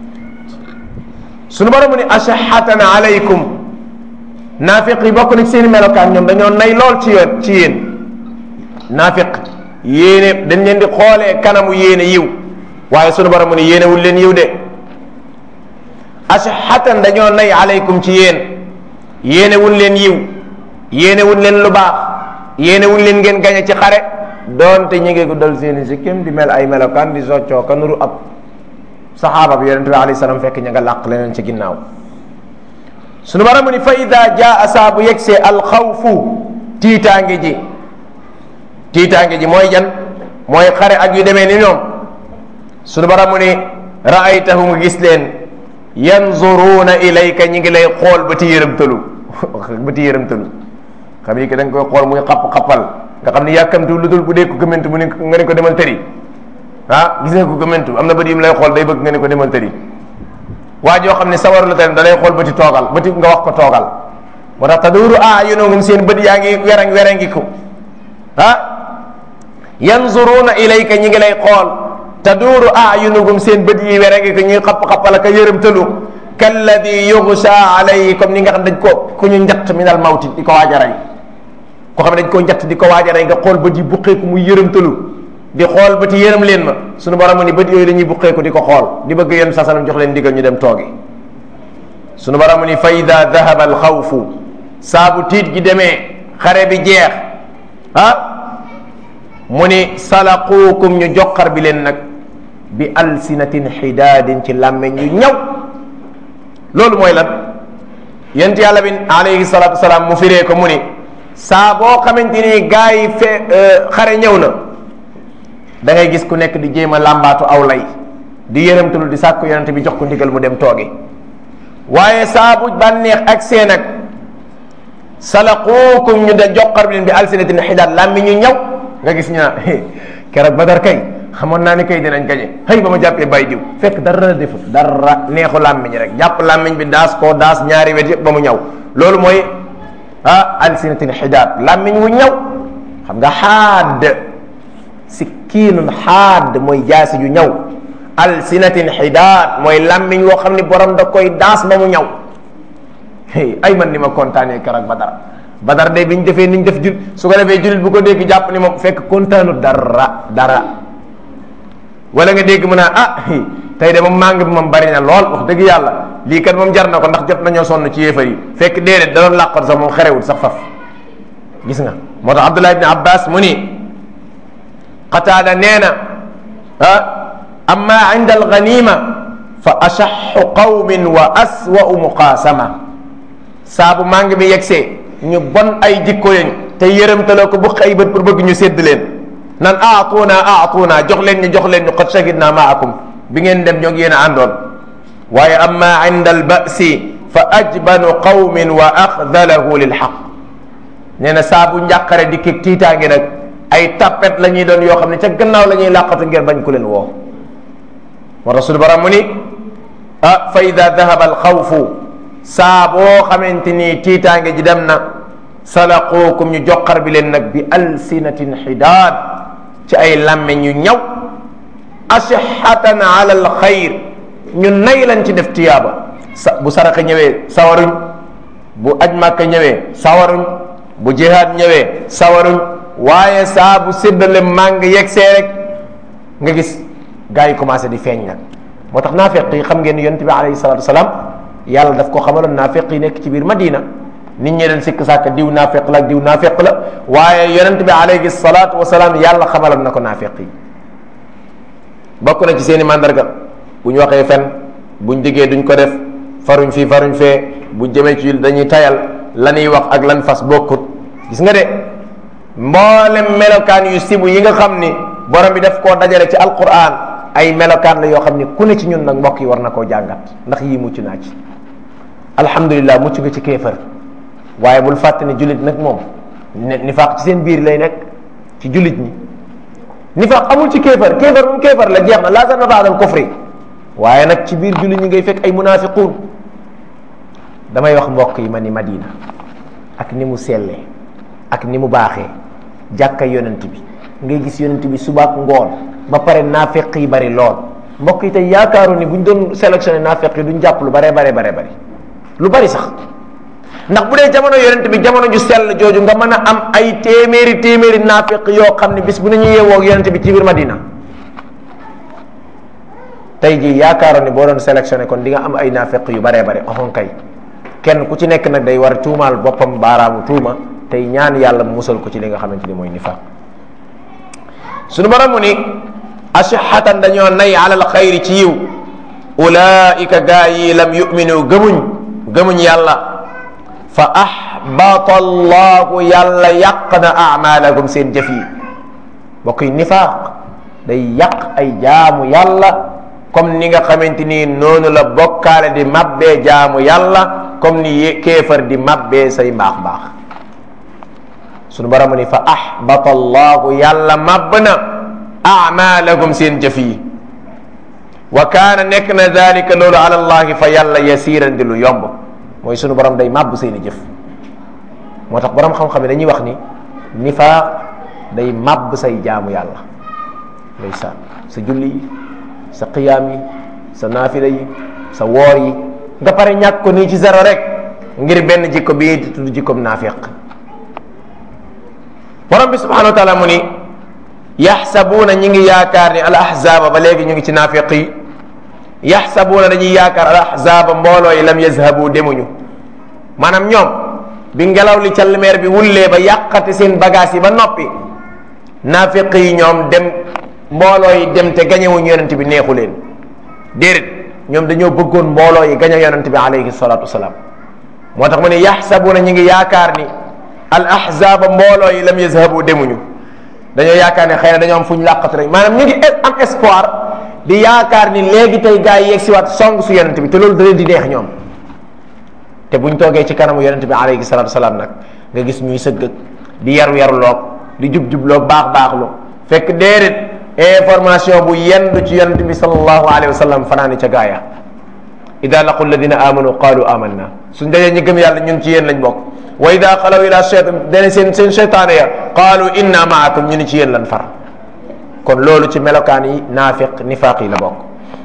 sunu borom mu ni ashahatan alaykum naafiq yi bokk na ci seen melokaan ñoom dañoo nay lool ci yéen ci yéen naafiq yéene dañ leen di xoolee kanamu yéene yiw waaye sunu borom mu ni yéene wul leen yiw de ashahatan dañoo nay alaykum ci yéen yéene wul leen yiw yéene wul leen lu baax yéene wul leen ngeen gañe ci xare doonte ñu ngi guddal seeni sikkim di mel ay melokaan di soccoo ka nuru ab saxaaba bi yonente bi alayhi salaam fekk ña nga làq leneen ci ginnaaw sunu borom mu ni fa ida jaa saa bu yegsee alxawfu tiitaange ji tiitaange ji mooy jan mooy xare ak yu demee ni ñoom sunu borom mu ni raaytahu nga gis leen yanzuruuna ilayka ñi ngi lay xool ba ti yërëmtalu ba ti yërëmtalu xam yi que da nga koy xool muy xapp-xappal nga xam ni yàkkamtu lu dul bu dee ko gëmmentu mu ne nga ne ko demal tëri ah gis nga ko gëmmentu am na bët yi mu lay xool day bëgg nga ne ko demal tëri waa joo xam ne sawaru la tamit da lay xool bëti toogal bëti nga wax ko toogal moo tax taduru ayunuhum seen bët yaa ngi werang werangi ko ah yanzuruna ilayka ñi ngi lay xool taduru ayunuhum seen bët yi werangi ko ñuy xapp-xappal ak yërëmtalu kalladi yughsha alayhi comme ni nga xam dañ ko ku ñu njatt min al mawti di ko waaj a rey ko xam ne dañ koo njatt di ko waaj a rey nga xool bët yi buqeeku muy yërëmtalu di xool bët yi yërëm leen ma suñu borom ni bët yooyu la ñuy buqeeku di ko xool di bëgg yéen sasanam jox leen ndigal ñu dem toogi suñu borom ni fa ida dahaba al xawfu saabu tiit gi demee xare bi jeex ah mu ni salaquukum ñu joxar bi leen nag bi alsinatin xidaadin ci làmmeñ yu ñaw loolu mooy lan yent yàlla bi alayhi salatu wasalaam mu firee ko mu ni saa boo xamante ni gaa yi fe xare ñëw na da ngay gis ku nekk di jéem a làmbaatu aw lay di yërëmtalu di sàkku yonente bi jox ko ndigal mu dem toogi waaye saa bu bànneex ak seen ak salaquukum ñu de joxar bi leen bi alsinatin xidaad làmmi ñu ñaw nga gis ñu naan keroog badar kay xamoon naa ni kay dinañ gañe xëy ba ma jàppee bay diw fekk dara la defut dara neexu làmmiñ rek jàpp làmmiñ bi daas koo daas ñaari wet yëpp ba mu ñaw loolu mooy ah alsinatin xidaad làmmiñ wu ñaw xam nga xaad sikkiinun xaad mooy jaasi ju ñaw alsinatin xidaad mooy làmmiñ woo xam ni borom da koy daas ba mu ñaw ay man ni ma kontaanee keroog badar badar de bi ñu defee ni ñu def jul su ko defee julit bu ko dégg jàpp ni moom fekk kontaanu dara dara wala nga dégg mu naa ah tey de moom màng bi moom bari na lool wax dëgg yàlla lii kat moom jar na ko ndax jot nañoo sonn ci yéefar yi fekk déedéet da doon làqoon sax moom xerewul sax faf gis nga moo tax Abdullah ibn Abbas mu ni qataada nee na ah amma inda alganima fa ashaxu qawmin wa aswa'u muqaasama saabu màng bi yegsee ñu bon ay jikko lañ te yërëmtaloo ko bu ay bët pour bëgg ñu sédd leen nan aatuna aatuna jox leen ñu jox leen ñu qad shahidna maakum bi ngeen dem ñoo ngi yéen a àndoon waaye amma inda albasi fa ajbanu qawmin wa axdalahu lilxaq nee na saabu njàqare di kii tiitaange nag ay tappet la ñuy doon yoo xam ne ca gannaaw la ñuy làqatu ngir bañ ku leen woo wa rasul baram mu ni ah fa ida dahaba alxawfu saa boo xamante ni tiitaange ji dem na salaquukum ñu joxar bi leen nag bi alsinatin xidaad ci ay làmmeñ ñu ñaw ashihatan ala al xayr ñu nay lañ ci def tiyaaba sa bu saraxa ñëwee sawaruñ bu aj màkka ñëwee sawaruñ bu jihaad ñëwee sawaruñ waaye saa bu séddale màng yegsee rek nga gis gars yi commencé di feeñ nag moo tax naafeq yi xam ngeen ni yonent bi alayhi salatu wasalaam yàlla daf ko xamaloon naafeq yi nekk ci biir madina nit ñi leen sikk sàkk diw naafeq la ak diw naafeq la waaye yonent bi alayhi salatu wasalaam yàlla xamaloon na ko naafeq yi bokk na ci seen i mandarga bu ñu waxee fen buñ diggee duñ ko def faruñ fii faruñ fee bu jëmee ci dañuy tayal la ñuy wax ak lan fas bokkut gis nga de mboolem melokaan yu sibu yi nga xam ni borom bi daf koo dajale ci alquran ay melokaan la yoo xam ni ku ne ci ñun nag mbokk yi war na koo jàngat ndax yii mucc naa ci alhamdulilah mucc nga ci kéefër waaye bul fàtte ne jullit nag moom nifaaq ci seen biir lay nekk ci jullit ñi nifaaq amul ci kéefër kéefër moom kéefër la jeex na laa zanna baadal kufri waaye nag ci biir jullit ñi ngay fekk ay munafiquun damay wax mbokk yi ma ni madina ak ni mu sellee ak ni mu baaxee jàkka yonent bi ngay gis yonent bi subaak ngoon ba pare naafeq yi bari lool mbokk yi tey yaakaaru ni buñ doon sélectionné naafeq yi duñ jàpp lu bare bare bare bari lu bari sax ndax bu dee jamono yonent bi jamono ju sell jooju nga mën a am ay téeméeri téeméeri naafeq yoo xam ne bis bu nañu yeewoo ak yonent bi ci biir madina tey jii yaakaaroon ni boo doon sélectionné kon di nga am ay naafeq yu baree bare oxon kay kenn ku ci nekk nag day war a tuumaal boppam baaraamu tuuma tey ñaan yàlla musal ko ci li nga xamante ni mooy nifaaq suñu borom mu ni ashihatan dañoo nay alal xayri ci yiw ulaika gaa yi lam yuminu gëmuñ gëmuñ yàlla fa ahbata allahu yàlla yàq na amalahum seen jëf yi bokk yi nifaaq day yàq ay jaamu yàlla comme ni nga xamante ni noonu la bokkaale di mabbee jaamu yàlla comme ni kéefar di mabbee say mbaax mbaax sunu borom ni fa ahbata allahu yàlla mabb na amalahum seen jëf yi wa kaana nekk na dalika loolu ala allahi fa yàlla yasiran di lu yomb mooy sunu borom day màbb seeni jëf moo tax borom xam-xam yi dañuy wax ni nifaaq day màbb say jaamu yàlla ndeysaan sa julli yi sa qiyaam yi sa naafila yi sa woor yi nga pare ñàkk ko nii ci zéro rek ngir benn jikko bii di tudd jikkoom naafiq borom bi subhanahu wa taala mu ni yaxsabuuna ñi ngi yaakaar ni al ahzaaba ba léegi ñu ngi ci naafiq yi yaxsabuuna dañuy yaakaar al ahzaaba mbooloo yi lam yazhabu demuñu maanaam ñoom bi ngelaw li calmeer bi wullee ba yàqate seen bagage yi ba noppi naafiq yi ñoom dem mbooloo yi dem te gañewuñu yonent bi neexu leen déedéet ñoom dañoo bëggoon mbooloo yi gañe yonent bi alayhi salatu wasalaam moo tax mu ne yaxsabuuna ñi ngi yaakaar ni al ahzaaba mbooloo yi lam yazhabu demuñu dañoo yaakaar ne xëy na dañoo am fu ñu làqatu rek maanaam ñu ngi am espoir di yaakaar ni léegi tey gars yi yegg si waat song su yonent bi te loolu da leen di neex ñoom te buñ toogee ci kanamu yonent bi alayhi salatu wasalaam nag nga gis ñuy sëgg di yaru yaru loog di jub jubloog baax baaxlu fekk déedéet information bu yendu ci yonent bi sallallahu alayhi wa sallam fanaani ca gaaya ida laqu alladina amanu qalu amanna suñ dajee ñi gëm yàlla ñun ci yéen lañ bokk wa ida xalaw ila cheytan dene seen seen cheytaane ya qaalu inna maakum ñu ni ci yéen lan far kon loolu ci melokaan yi naafiq nifaaq yi la bokk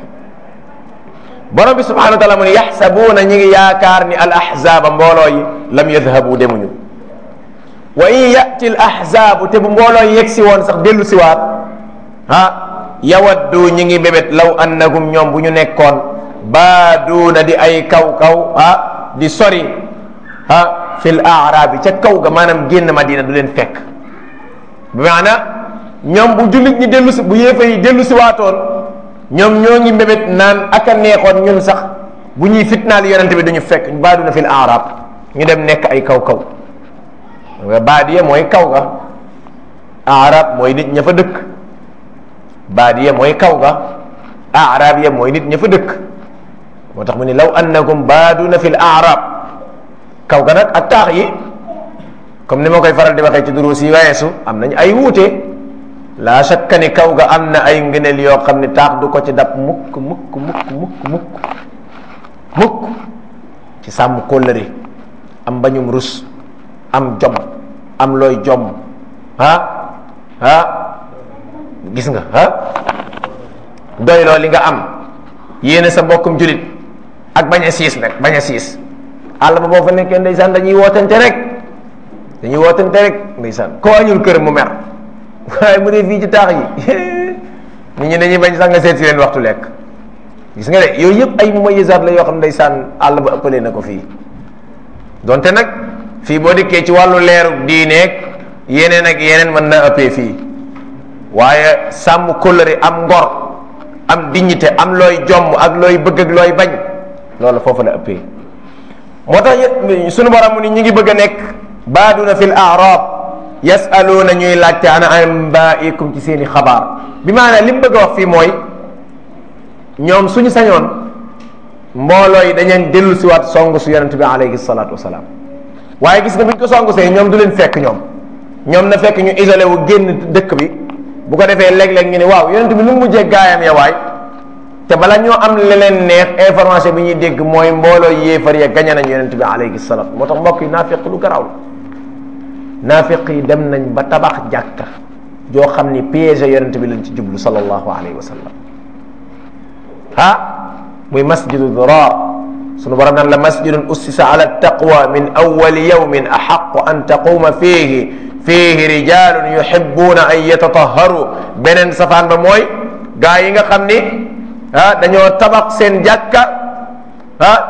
borom bi subhanahu wa taala mu ne yaxsabuuna ñi ngi yaakaar ni al ahzaaba mbooloo yi lam yadhabu demuñu wa in yati al ahzaabu te bu mbooloo yi yegg si woon sax dellu siwaat ah yawaddu ñi ngi bébét law annahum ñoom bu ñu nekkoon baaduuna di ay kaw kaw ah di sori ah fil aaraabi ca kaw ga maanaam génn madina du leen fekk bi maana ñoom bu jullit ñi dellu si bu yéefa yi dellu si waatoon ñoom ñoo ngi mbébét naan aka neexoon ñun sax bu ñuy fitnaal yonente bi duñu fekk baaduna fil aaraab ñu dem nekk ay kaw kaw nga baadiya mooy kaw ga aaraab mooy nit ña fa dëkk baadiya mooy kaw ga aaraab ya mooy nit ña fa dëkk moo tax mu ni law annakum baaduna fil aaraab kaw ga nag ak taax yi comme ni ma koy faral di waxee ci duruus yi weesu am nañ ay wuute laa shakka ni kaw ga am na ay ngëneel yoo xam ne taax du ko ci dab mukk mukk mukk mukk mukk mukk ci sàmm kóllëre am bañum rus am jom am looy jom ah ah gis nga ah doyloo li nga am yéene sa mbokkum julit ak bañ a siis nag bañ a siis àll ba boo fa nekkee ndeysaan dañuy wootante rek dañuy wootante rek ndeysaan koo añul kër mu mer waaye mu dee fii ci taax yi nit ñi dañuy bañ sax nga seet si leen waxtu lekk gis nga de yooyu yëpp ay moyisaat la yoo xam ndeysaan àll ba ëppalee na ko fii donte nag fii boo dikkee ci wàllu leeru diineeg yeneen ak yeneen mën na ëppee fii waaye sàmm kóllëre am ngor am dignité am looy jomm ak looy bëgg ak looy bañ loolu foofu la ëppee moo tax sunu borom mu ni ñu ngi bëgg a nekk baaduna fil arab yasaluuna ñuy laajte ana ambaikum ci seeni xabaar bi maanaam li mu bëgg a wax fii mooy ñoom suñu sañoon mbooloo yi dañeen dellu si waat song su yonente bi alayhi salaatu wasalaam waaye gis nga buñ ko song see ñoom du leen fekk ñoom ñoom na fekk ñu isolé wu génn dëkk bi bu ko defee léeg-léeg ñu ne waaw yonente bi lu mu mujjee gaayam ya waay te bala ñoo am leneen neex information bi ñuy dégg mooy mbooloo yéefar ya gañe nañ yonente bi alayhi salaam moo tax mbokk yi naafiq lu garaaw la naafiq yi dem nañ ba tabax jàkka joo xam ni piège yonente bi lañ ci jublu sallallahu alayhi wa sallam ah muy masjidu dirar sunu borom naan la masjidun ussisa ala taqwa min awali yawmin axaqu an taquma fihi fihi rijalun yuhibbuna an yatatahharu beneen safaan ba mooy gaa yi nga xam ni ah dañoo tabax seen jàkka ah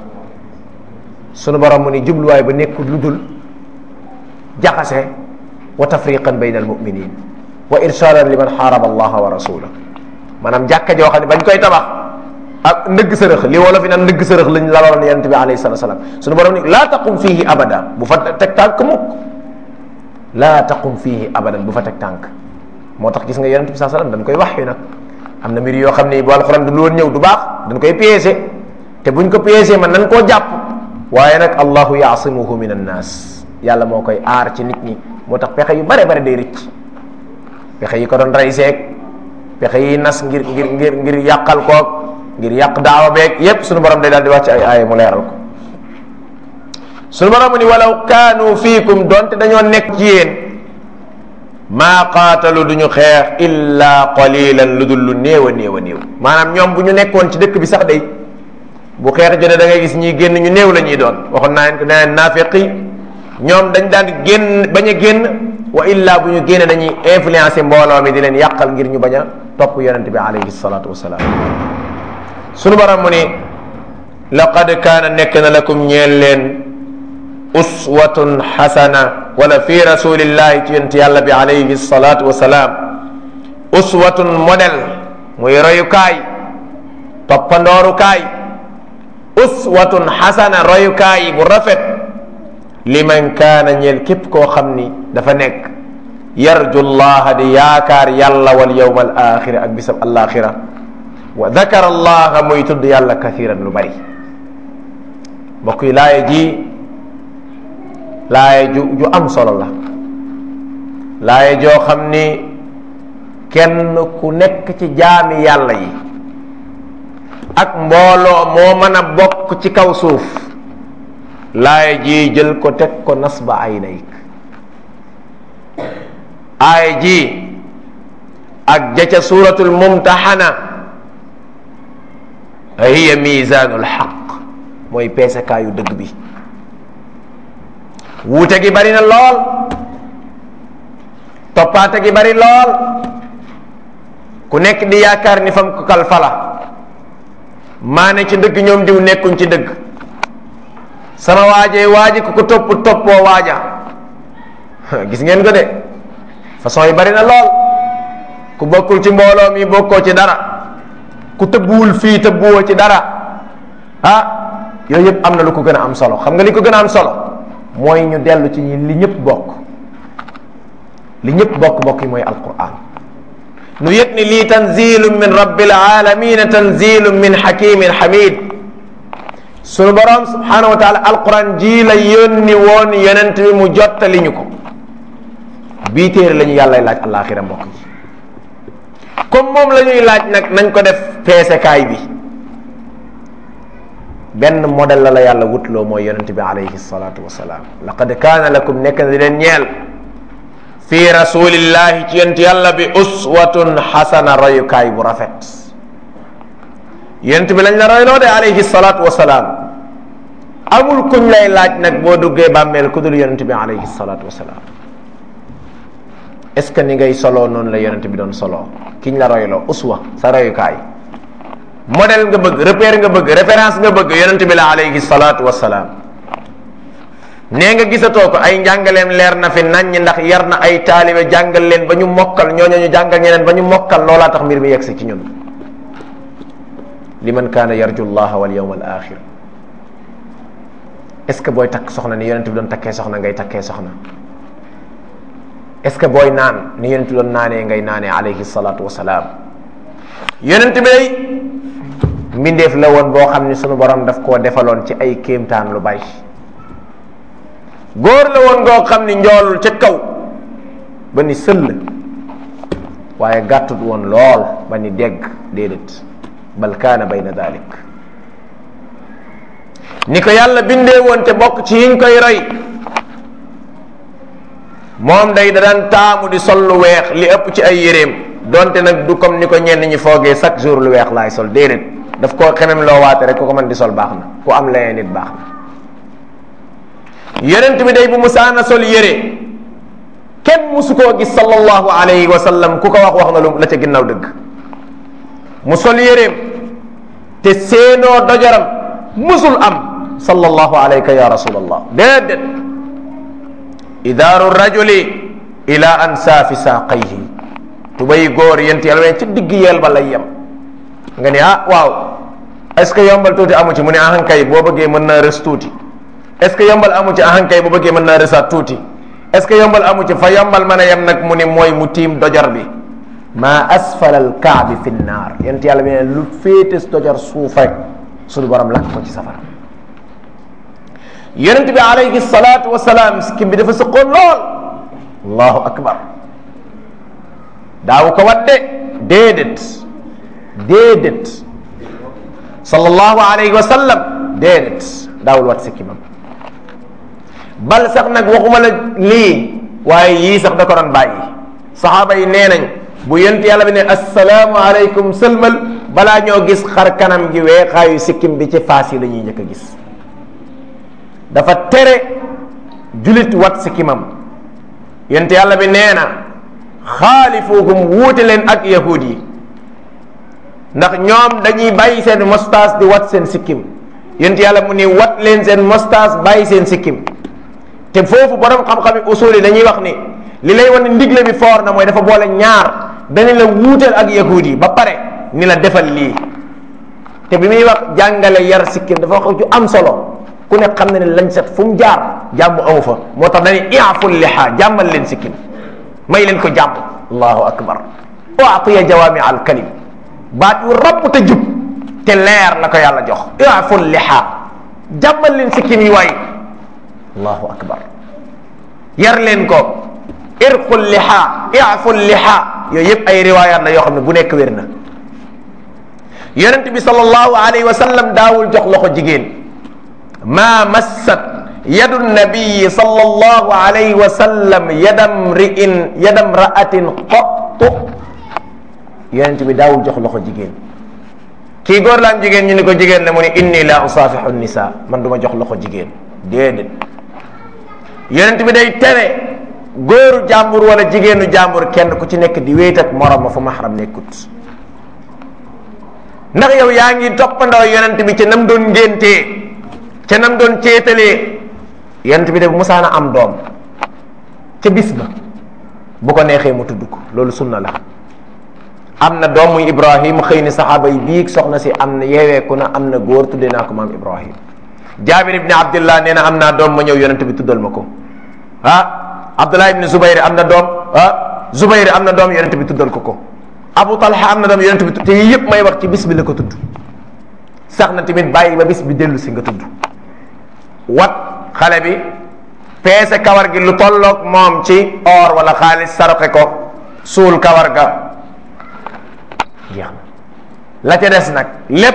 sunu borom mu ni jubluwaay ba nekkul lu dul jaxase wa tafriqan bayna almuminin wa irshadan liman xaaraba allaha wa rasulah maanaam jàkka joo xam ne bañ koy tabax ak ndëgg sërëx li wolof yi naan ndëgg sërëx lañ laloon yonent bi alayhi salatu salaam sunu borom ni laa taqum fihi abada bu fa teg tànk mukk laa taqum fihi abadan bu fa teg tànk moo tax gis nga yonent bi saa sallam dañ koy wax yu nag am na mbir yoo xam ne bu alxuraan du woon ñëw du baax dañ koy piégé te buñ ko piégé man nañ koo jàpp waaye nag allahu yaasimuhu min annaas yàlla moo koy aar ci nit ñi moo tax pexe yu bare bare day rëcc pexe yi ko doon rey seeg pexe yi nas ngir ngir ngir ngir yàqal koog ngir yàq daawa beeg yépp sunu borom day daal di wàcc ay aaya mu leeral ko sunu borom mu ni walaw kaanu fiikum donte dañoo nekk ci yéen maa qaatalu du ñu xeex illa qalilan lu dul lu néew a néew a néew maanaam ñoom bu ñu nekkoon ci dëkk bi sax day bu xeex jotee da ngay gis ñiy génn ñu néew la ñuy doon waxoon naa leen ko nee naafiq yi ñoom dañ daan génn bañ a génn wa illa bu ñu génne dañuy influencer mbooloo mi di leen yàqal ngir ñu bañ a topp yonente bi alayhi salatu wasalaam sunu borom mu ni laqad kaana nekk na lakum ñeel leen uswatun xasana wala fi rasulillahi ci yonent yàlla bi alayhi salatu wasalaam uswatun modèle muy royukaay toppandoorukaay uswatun xasana royukaay bu rafet liman kaana ñeel képp koo xam ni dafa nekk yarju llaha di yaakaar yàlla wal yawma al axira ak bisab alaxira wa dakara allaha muy tudd yàlla kathiran lu bari mbokk yi laaye ji laaye ju ju am solo la laaye joo xam ni kenn ku nekk ci jaami yàlla yi ak mbooloo moo mën a bokk ci kaw suuf laaye ji jël ko teg ko nasba aynayk aaya ji ak jaca suratul mumtaxana hiya misanul xaq mooy peesekaayu dëgg bi wuute gi bari na lool toppaate gi bari lool ku nekk di yaakaar ni fam ko kal fala maa ne ci dëgg ñoom diw nekkuñ ci dëgg sama waajee waaji ku ko topp toppoo waaja gis ngeen ko de façon yi bari na lool ku bokkul ci mbooloo mi bokkoo ci dara ku tëbbuwul fii tëbbuwoo ci dara ah yooyu yëpp am na lu ko gën a am solo xam nga li ko gën a am solo mooy ñu dellu ci li ñëpp bokk li ñëpp bokk bokk yi mooy alquran nu yëg ni lii tanzilun min rabbil alamina tanzilun min hakimin hamid sunu borom subhanahu wa taala alquran ji la yónni woon yonent bi mu jottali ñu ko bii téere la ñu yàllay laaj alaxira mbokk yi comme moom la ñuy laaj nag nañ ko def peesekaay bi benn modèle la la yàlla wutloo mooy yonente bi alayhi salatu wasalaam laqad kaana lakum nekk na di leen ñeel fi rasulillahi ci yent yàlla bi uswatun xasana royukaay bu rafet yent bi lañ la royloo de alayhi salaatu wasalaam amul kuñ lay laaj nag boo duggee bàmmeel ku dul yonent bi alayhi salaatu wasalaam est ce que ni ngay soloo noonu la yonent bi doon soloo kiñ la royloo uswa sa royukaay modèle nga bëgg repère nga bëgg référence nga bëgg yonent bi la alayhi salaatu wasalaam nee nga gisatoo ko ay njàngaleem leer na fi naññ ndax yar na ay taalibe jàngal leen ba ñu mokkal ñooñu ñu jàngal ñeneen ba ñu mokkal loolaa tax mbir mi yegsi ci ñun liman kaana yarju llaha wal yawm al axir est ce que booy takk soxna ni yonent bi doon takkee soxna ngay takkee soxna est ce que booy naan ni yonent bi doon naanee ngay naanee alayhi salatu wasalaam yonent bi day mbindeef la woon boo xam ni sunu borom daf koo defaloon ci ay kéemtaan lu bay góor la woon ngoo xam ni njoolul ca kaw ba ni sëll waaye gàttut woon lool ba ni dégg déedéet bal kaana bayna dalik ni ko yàlla bindee woon te bokk ci yiñ koy roy moom day da daan taamu di sol lu weex li ëpp ci ay yéreem donte nag du comme ni ko ñenn ñi foogee chaque jour lu weex laay sol déedéet daf koo xemem loo waate rek ku ko mën di sol baax na ku am leneen nit baax na yonent bi day bu musaana sol yére kenn musu koo gis sallallahu alayhi wa sallam ku ko wax wax na lu la ca ginnaaw dëgg mu sol yéreem te seenoo dojaram musul am sallallahu alayka ya rasulallah déedéet idaaru rajuli ila ansaafi saaqayhi tubay góor yent yàlla ci digg yeel ba lay yem nga ni ah waaw est ce que yombal tuuti amu ci mu ne ahankay boo bëggee mën naa rës tuuti est ce que yombal amu ci ahankay boo bëggee mën naa rësaat tuuti est ce que yombal amu ci fa yombal mën a yem nag mu ni mooy mu tiim dojar bi ma asfala al kaabi fi nnaar yent yàlla bi ne lu féetes dojar suuf rek suñu borom lakk ko ci safara yonent bi alayhi salaatu wasalaam sikkim bi dafa sëqoon lool allahu akbar daaw ko wadde déedéet déedéet sallallahu alayhi wa sallam déedéet daawul wat sikkimam bal sax nag waxuma la lii waaye yii sax da ko doon bàyyi saxaaba yi nee nañ bu yonent yàlla bi ne assalaamu aleykum sëlmal balaa ñoo gis xar kanam gi weexaayu sikkim bi ci faas yi la ñuy njëkk a gis dafa tere julit wat sikkimam yonent yàlla bi nee na xaalifuhum wuute leen ak yahud yi ndax ñoom dañuy bàyyi seen mostas di wat seen sikkim yonent yàlla mu ni wat leen seen mostas bàyyi seen sikkim te foofu borom xam-xam yi usul yi dañuy wax ni li lay wan ndigle bi foor na mooy dafa boole ñaar dañu la wuuteel ak yahud yi ba pare ni la defal lii te bi muy wax jàngale yar sikkim dafa wax ju am solo ku ne xam na ne lañ set fu mu jaar jàmm amu fa moo tax dañuy iaful liha jàmmal leen sikkim may leen ko jàmm allahu akbar waatiya jawaami al kalim baat yu rapp te jub te leer la ko yàlla jox iaful liha jàmmal leen sikkim yi waay allahu akbar yar leen ko irqul liha iaful liha yooyu yëpp ay riwaayaat la yoo xam ne bu nekk wér na yonent bi sallallahu alayhi wa sallam daawul jox loxo jigéen ma massat yadu nabiyi sallallahu alayhi wa sallam yadam ri'in yadam ra'atin qattu yonent bi daawul jox loxo jigéen kii góor la am jigéen ñu ni ko jigéen la mu ni inni la usaafihu nisa man du ma jox loxo jigéen déedéet yonent bi day tere góoru jàmbur wala jigéenu jàmbur kenn ku ci nekk di wéet ak morom ma fu mahram nekkut ndax yow yaa ngi toppandoo yonent bi ca nam doon ngéntee ca nam doon ceetalee yonent bi de bu musaana am doom ca bis ba bu ko neexee mu tudd ko loolu sunna la am na doom muy ibrahim xëy ni saxaaba yi biig soxna si am na yeeweeku na am na góor tuddee naa ko maam ibrahim jaabir ibni abdillah nee na am naa doom ma ñëw yonent bi tuddal ma ko ah abdullah ibni zubayr am na doom ah zubayr am na doom yonent bi tuddal ko ko abu talha am na doom yonent bi te yii yëpp may wax ci bis bi la ko tudd sax na tamit bàyyi ba bis bi dellu si nga tudd wat xale bi peese kawar gi lu tolloog moom ci or wala xaalis saroxe ko suul kawar ga jeex na la ca des nag lépp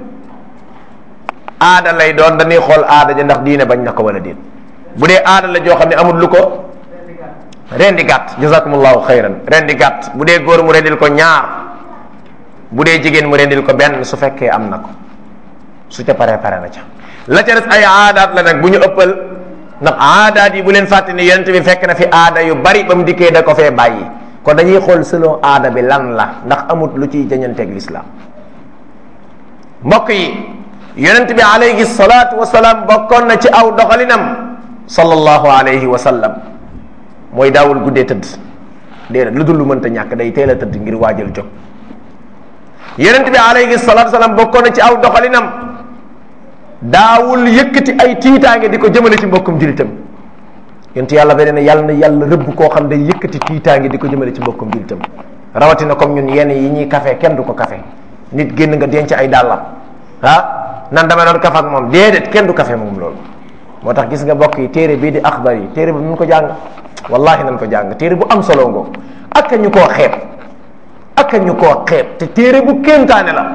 aada lay doon dañuy xool aada ja ndax diine bañ na ko wala déet bu dee aada la joo xam ne amul lu ko rendi gàtt jazakumullahu xayran rendi gàtt bu dee góor mu rendil ko ñaar bu dee jigéen mu rendil ko benn su fekkee am na ko su ca paree pare na ca la ca des ay aadaat la nag bu ñu ëppal ndax aadaat yi bu leen fàtte ni yonent bi fekk na fi aada yu bari ba mu dikkee da ko fee bàyyi kon dañuy xool selon aada bi lan la ndax amut lu ciy jañanteeg lislaam mbokk yi yonent bi alayhi salaatu wasalaam bokkoon na ci aw doxalinam sallallahu alayhi wa sallam mooy daawul guddee tëdd déedéet lu dul lu mënta ñàkk day teel a tëdd ngir waajal jóg yonent bi alayhi salaatu wasalaam bokkoon na ci aw doxalinam daawul yëkkati ay tiitaange di ko jëmale ci mbokkum julitam yonent yàlla beneen ne yàlla na yàlla rëbb koo xam day yëkkati tiitaange di ko jëmale ci mbokkum julitam rawatina comme ñun yenn yi ñuy kafe kenn du ko kafe nit génn nga denc ay dàllam ah nan dama doon kaf ak moom déedéet kenn du kafe moom loolu moo tax gis nga mbokk yi téere bii di axbar yi téere bi mun ko jàng wallahi nan ko jàng téere bu am solo ngoo ak ñu koo xeeb ak ñu koo xeeb te téere bu kéemtaane la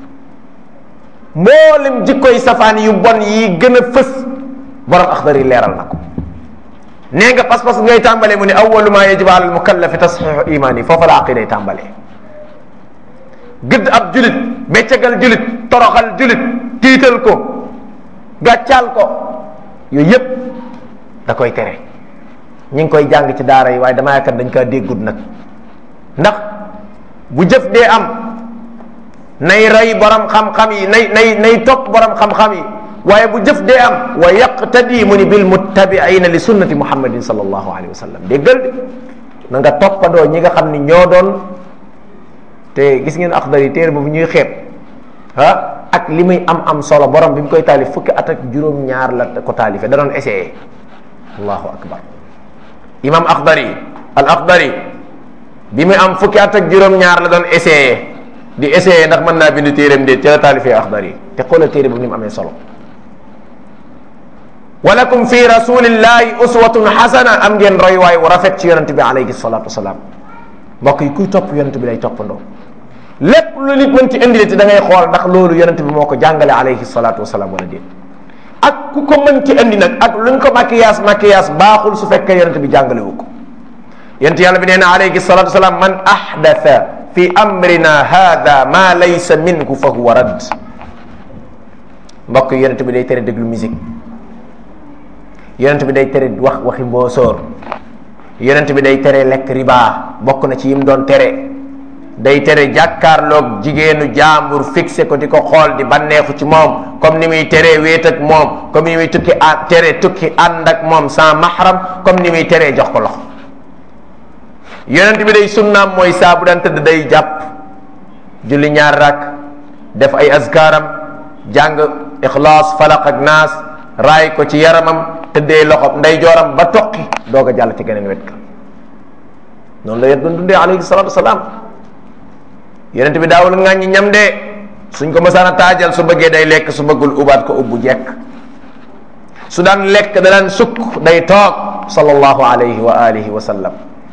mboolem jikkoy safaan yu bon yi gën a fës borom axbar yi leeral na ko nee nga pas-pas ngay tàmbalee mu ne awalu ma yajibu ala al mukallafi tasxiixu imaani foofa la aqiday tàmbalee gëdd ab julit beccagal julit toroxal julit tiital ko gàccaal ko yooyu yépp da koy tere ñi ngi koy jàng ci daara yi waaye damaa yaakaar dañ kaa déggut nag ndax bu jëf dee am nay rey borom xam-xam yi nay nay nay topp borom xam-xam yi waaye bu jëf dee am wa yaqtadi mu ni bil muttabiina li sunnati muhammadin sallallahu alayhi wa sallam déggal de na nga toppandoo ñi nga xam ni ñoo doon te gis ngeen axdar yi téere boobu ñuy xeeb ah ak li muy am am solo borom bi mu koy taalif fukki at ak juróom-ñaar la ko taalifee da doon essayé allahu akbar imam axdari al axdari bi muy am fukki at ak juróom-ñaar la doon essayé di essayé ndax mën naa bind téereem de ci la taalifee axdari te xoolal téere boobu ni mu amee solo walakum fi rasulillahi uswatun xasana am ngeen roy waay wu rafet ci yonente bi alayhi salatu wasalaam mbokk yi kuy topp yonente bi lay toppandoo lépp lu nit mën ci indi te da ngay xool ndax loolu yonente bi moo ko jàngale alayhi salatu wasalaam wala déet ak ku ko mën ci indi nag ak luñ ko maquillage maquillage baaxul su fekkee yonente bi jàngale wu ko yonente yàlla bi nee na alayhi salatu wasalaam man ahdatha fi amrina hada ma laysa minhu fa huwa radd mbokk yi yonente bi day tere déglu musique yonent bi day tere wax waxi mboosóor yonent bi day tere lekk riba bokk na ci yim doon tere day tere jàkkaarloog jigéenu jaambur fixé ko di ko xool di banneexu ci moom comme ni muy teree wéet ak moom comme ni muy tukki a tere tukki ànd ak moom sans mahram comme ni muy teree jox ko loxo yonent bi day sunnaam mooy saa bu daan tëdd day jàpp julli ñaar rak def ay azkaaram jàng ixlaas falaq ak naas raay ko ci yaramam tëddee loxo nday jooram ba toqi doog a jàll ci geneen wet ka noonu la yet doon dundee alayhi salatu wasalaam yonent bi daawul ŋàññi ñam de suñ ko mësaan a taajal su bëggee day lekk su bëggul ubaat ko ubbu jekk su daan lekk da daan sukk day toog sallallahu alayhi wa alihi wa sallam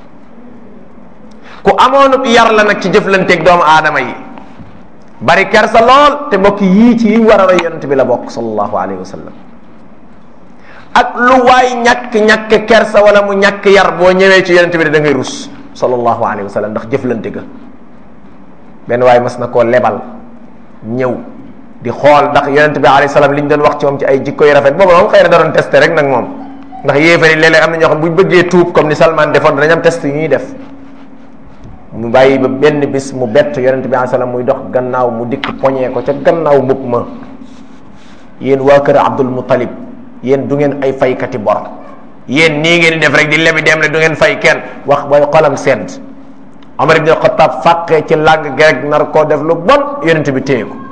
ku amoonub yar la nag ci jëflanteeg doomu aadama yi bari kersa lool te mbokk yii ci yiñ war a roy yonent bi la bokk sallallahu alayhi wa sallam ak lu waay ñàkk-ñàkk kersa wala mu ñàkk yar boo ñëwee ci yonent bi da ngay rus sallallahu alayhi wa sallam ndax jëflante ga benn waay mas na koo lebal ñëw di xool ndax yonent bi alayhi salaam li ñu doon wax ci moom ci ay jikko yu rafet boobu moom xëy na da doon testé rek nag moom ndax yéefari léeg-léeg am na ñoo xam bu ñu bëggee tuub comme ni Salman defoon danañ am test yu ñuy def mu bàyyi ba benn bis mu bett yonent bi alayhi salaam muy dox gannaaw mu dikk poñee ko ca gannaaw mbubb ma yéen waa kër Abdul Muttalib yéen du ngeen ay faykati bor yéen nii ngeen di def rek di lebi dem ne du ngeen fay kenn wax bay xolam sedd Omar ibn Khattab fàqee ci làng gi rek nar koo def lu bon yonent bi téye ko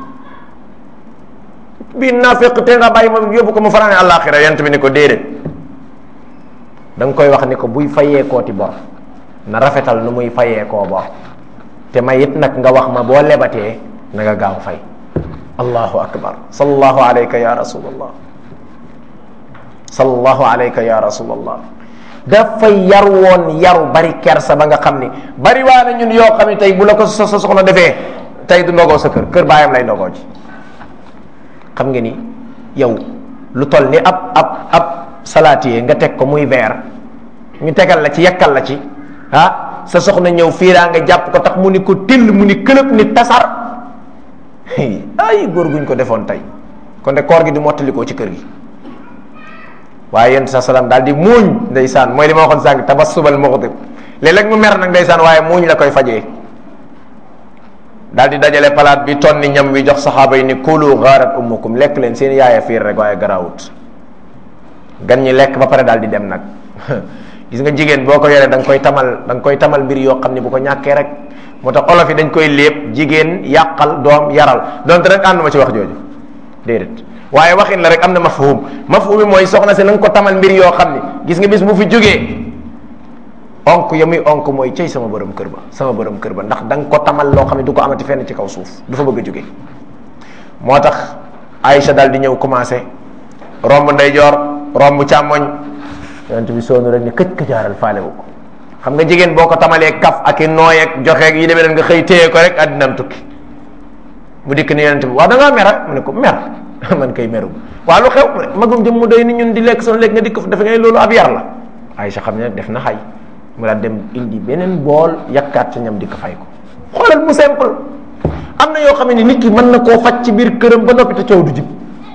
bi nafiq te nga bàyyi ma yóbbu ko mu fanaane àllaaxira yonent bi ni ko déedéet da nga koy wax ni ko buy fayee kooti bor na rafetal nu muy fayee koo bor te may it nag nga wax ma boo lebatee na nga gaaw fay allahu akbar sallallahu alayka ya rasulallah sallallahu alayka ya rasulallah dafay yar woon yaru bari kersa ba nga xam ni bari waa na ñun yoo xam ne tey bu la ko sa sa soxna defee tey du ndogoo sa kër kër baayam lay ndogoo ci xam nga ni yow lu toll ni ab ab ab salatier nga teg ko muy verre ñu tegal la ci yekkal la ci ah sa soxna ñëw fiiraa nga jàpp ko tax mu ni ko till mu ni këlëb ni tasar ay góor guñ ko defoon tey kon de koor gi di mottalikoo ci kër gi waaye yéen sa salaam daal di muuñ ndeysaan mooy li ma waxoon sànq tabassubal muxdib léeg-léeg mu mer nag ndeysaan waaye muuñ la koy fajee daal di dajale palaat bi tonni ñam wi jox saxaaba yi ni kulu gaarat ummukum lekk leen seen yaaya fiir rek waaye garaawut gan ñi lekk ba pare daal di dem nag gis nga jigéen boo ko yoree da nga koy tamal da nga koy tamal mbir yoo xam ne bu ko ñàkkee rek moo tax olof yi dañ koy léeb jigéen yàqal doom yaral donte rek ànduma ci wax jooju déedéet waaye waxin la rek am na mafhum mafhum bi mooy soxna si na nga ko tamal mbir yoo xam ne gis nga bis bu fi jógee onk ya muy onk mooy cey sama borom kër ba sama borom kër ba ndax da nga ko tamal loo xam ne du ko amati fenn ci kaw suuf du fa bëgg a jóge moo tax Aïcha daal di ñëw commencé romb ndeyjoor romb càmmoñ yonent bi soonu rek ne këj këjaaral faale wu ko xam nga jigéen boo ko tamalee kaf ak i nooy ak joxe ak yi demee leen nga xëy téye ko rek addinaam tukki mu dikk ni yonent bi waaw da ngaa mer mu ne ko mer man kay meru waaw lu xew magum jëm mu doy ni ñun di lekk sunu lekk nga dikk dafa ngay loolu ab yar la Aïcha xam ne def na xay mu daal dem indi beneen bool yakkaat ca ñam di ko fay ko xoolal mu simple am na yoo xam ne nit ki mën na koo faj ci biir këram ba noppi te coow du jib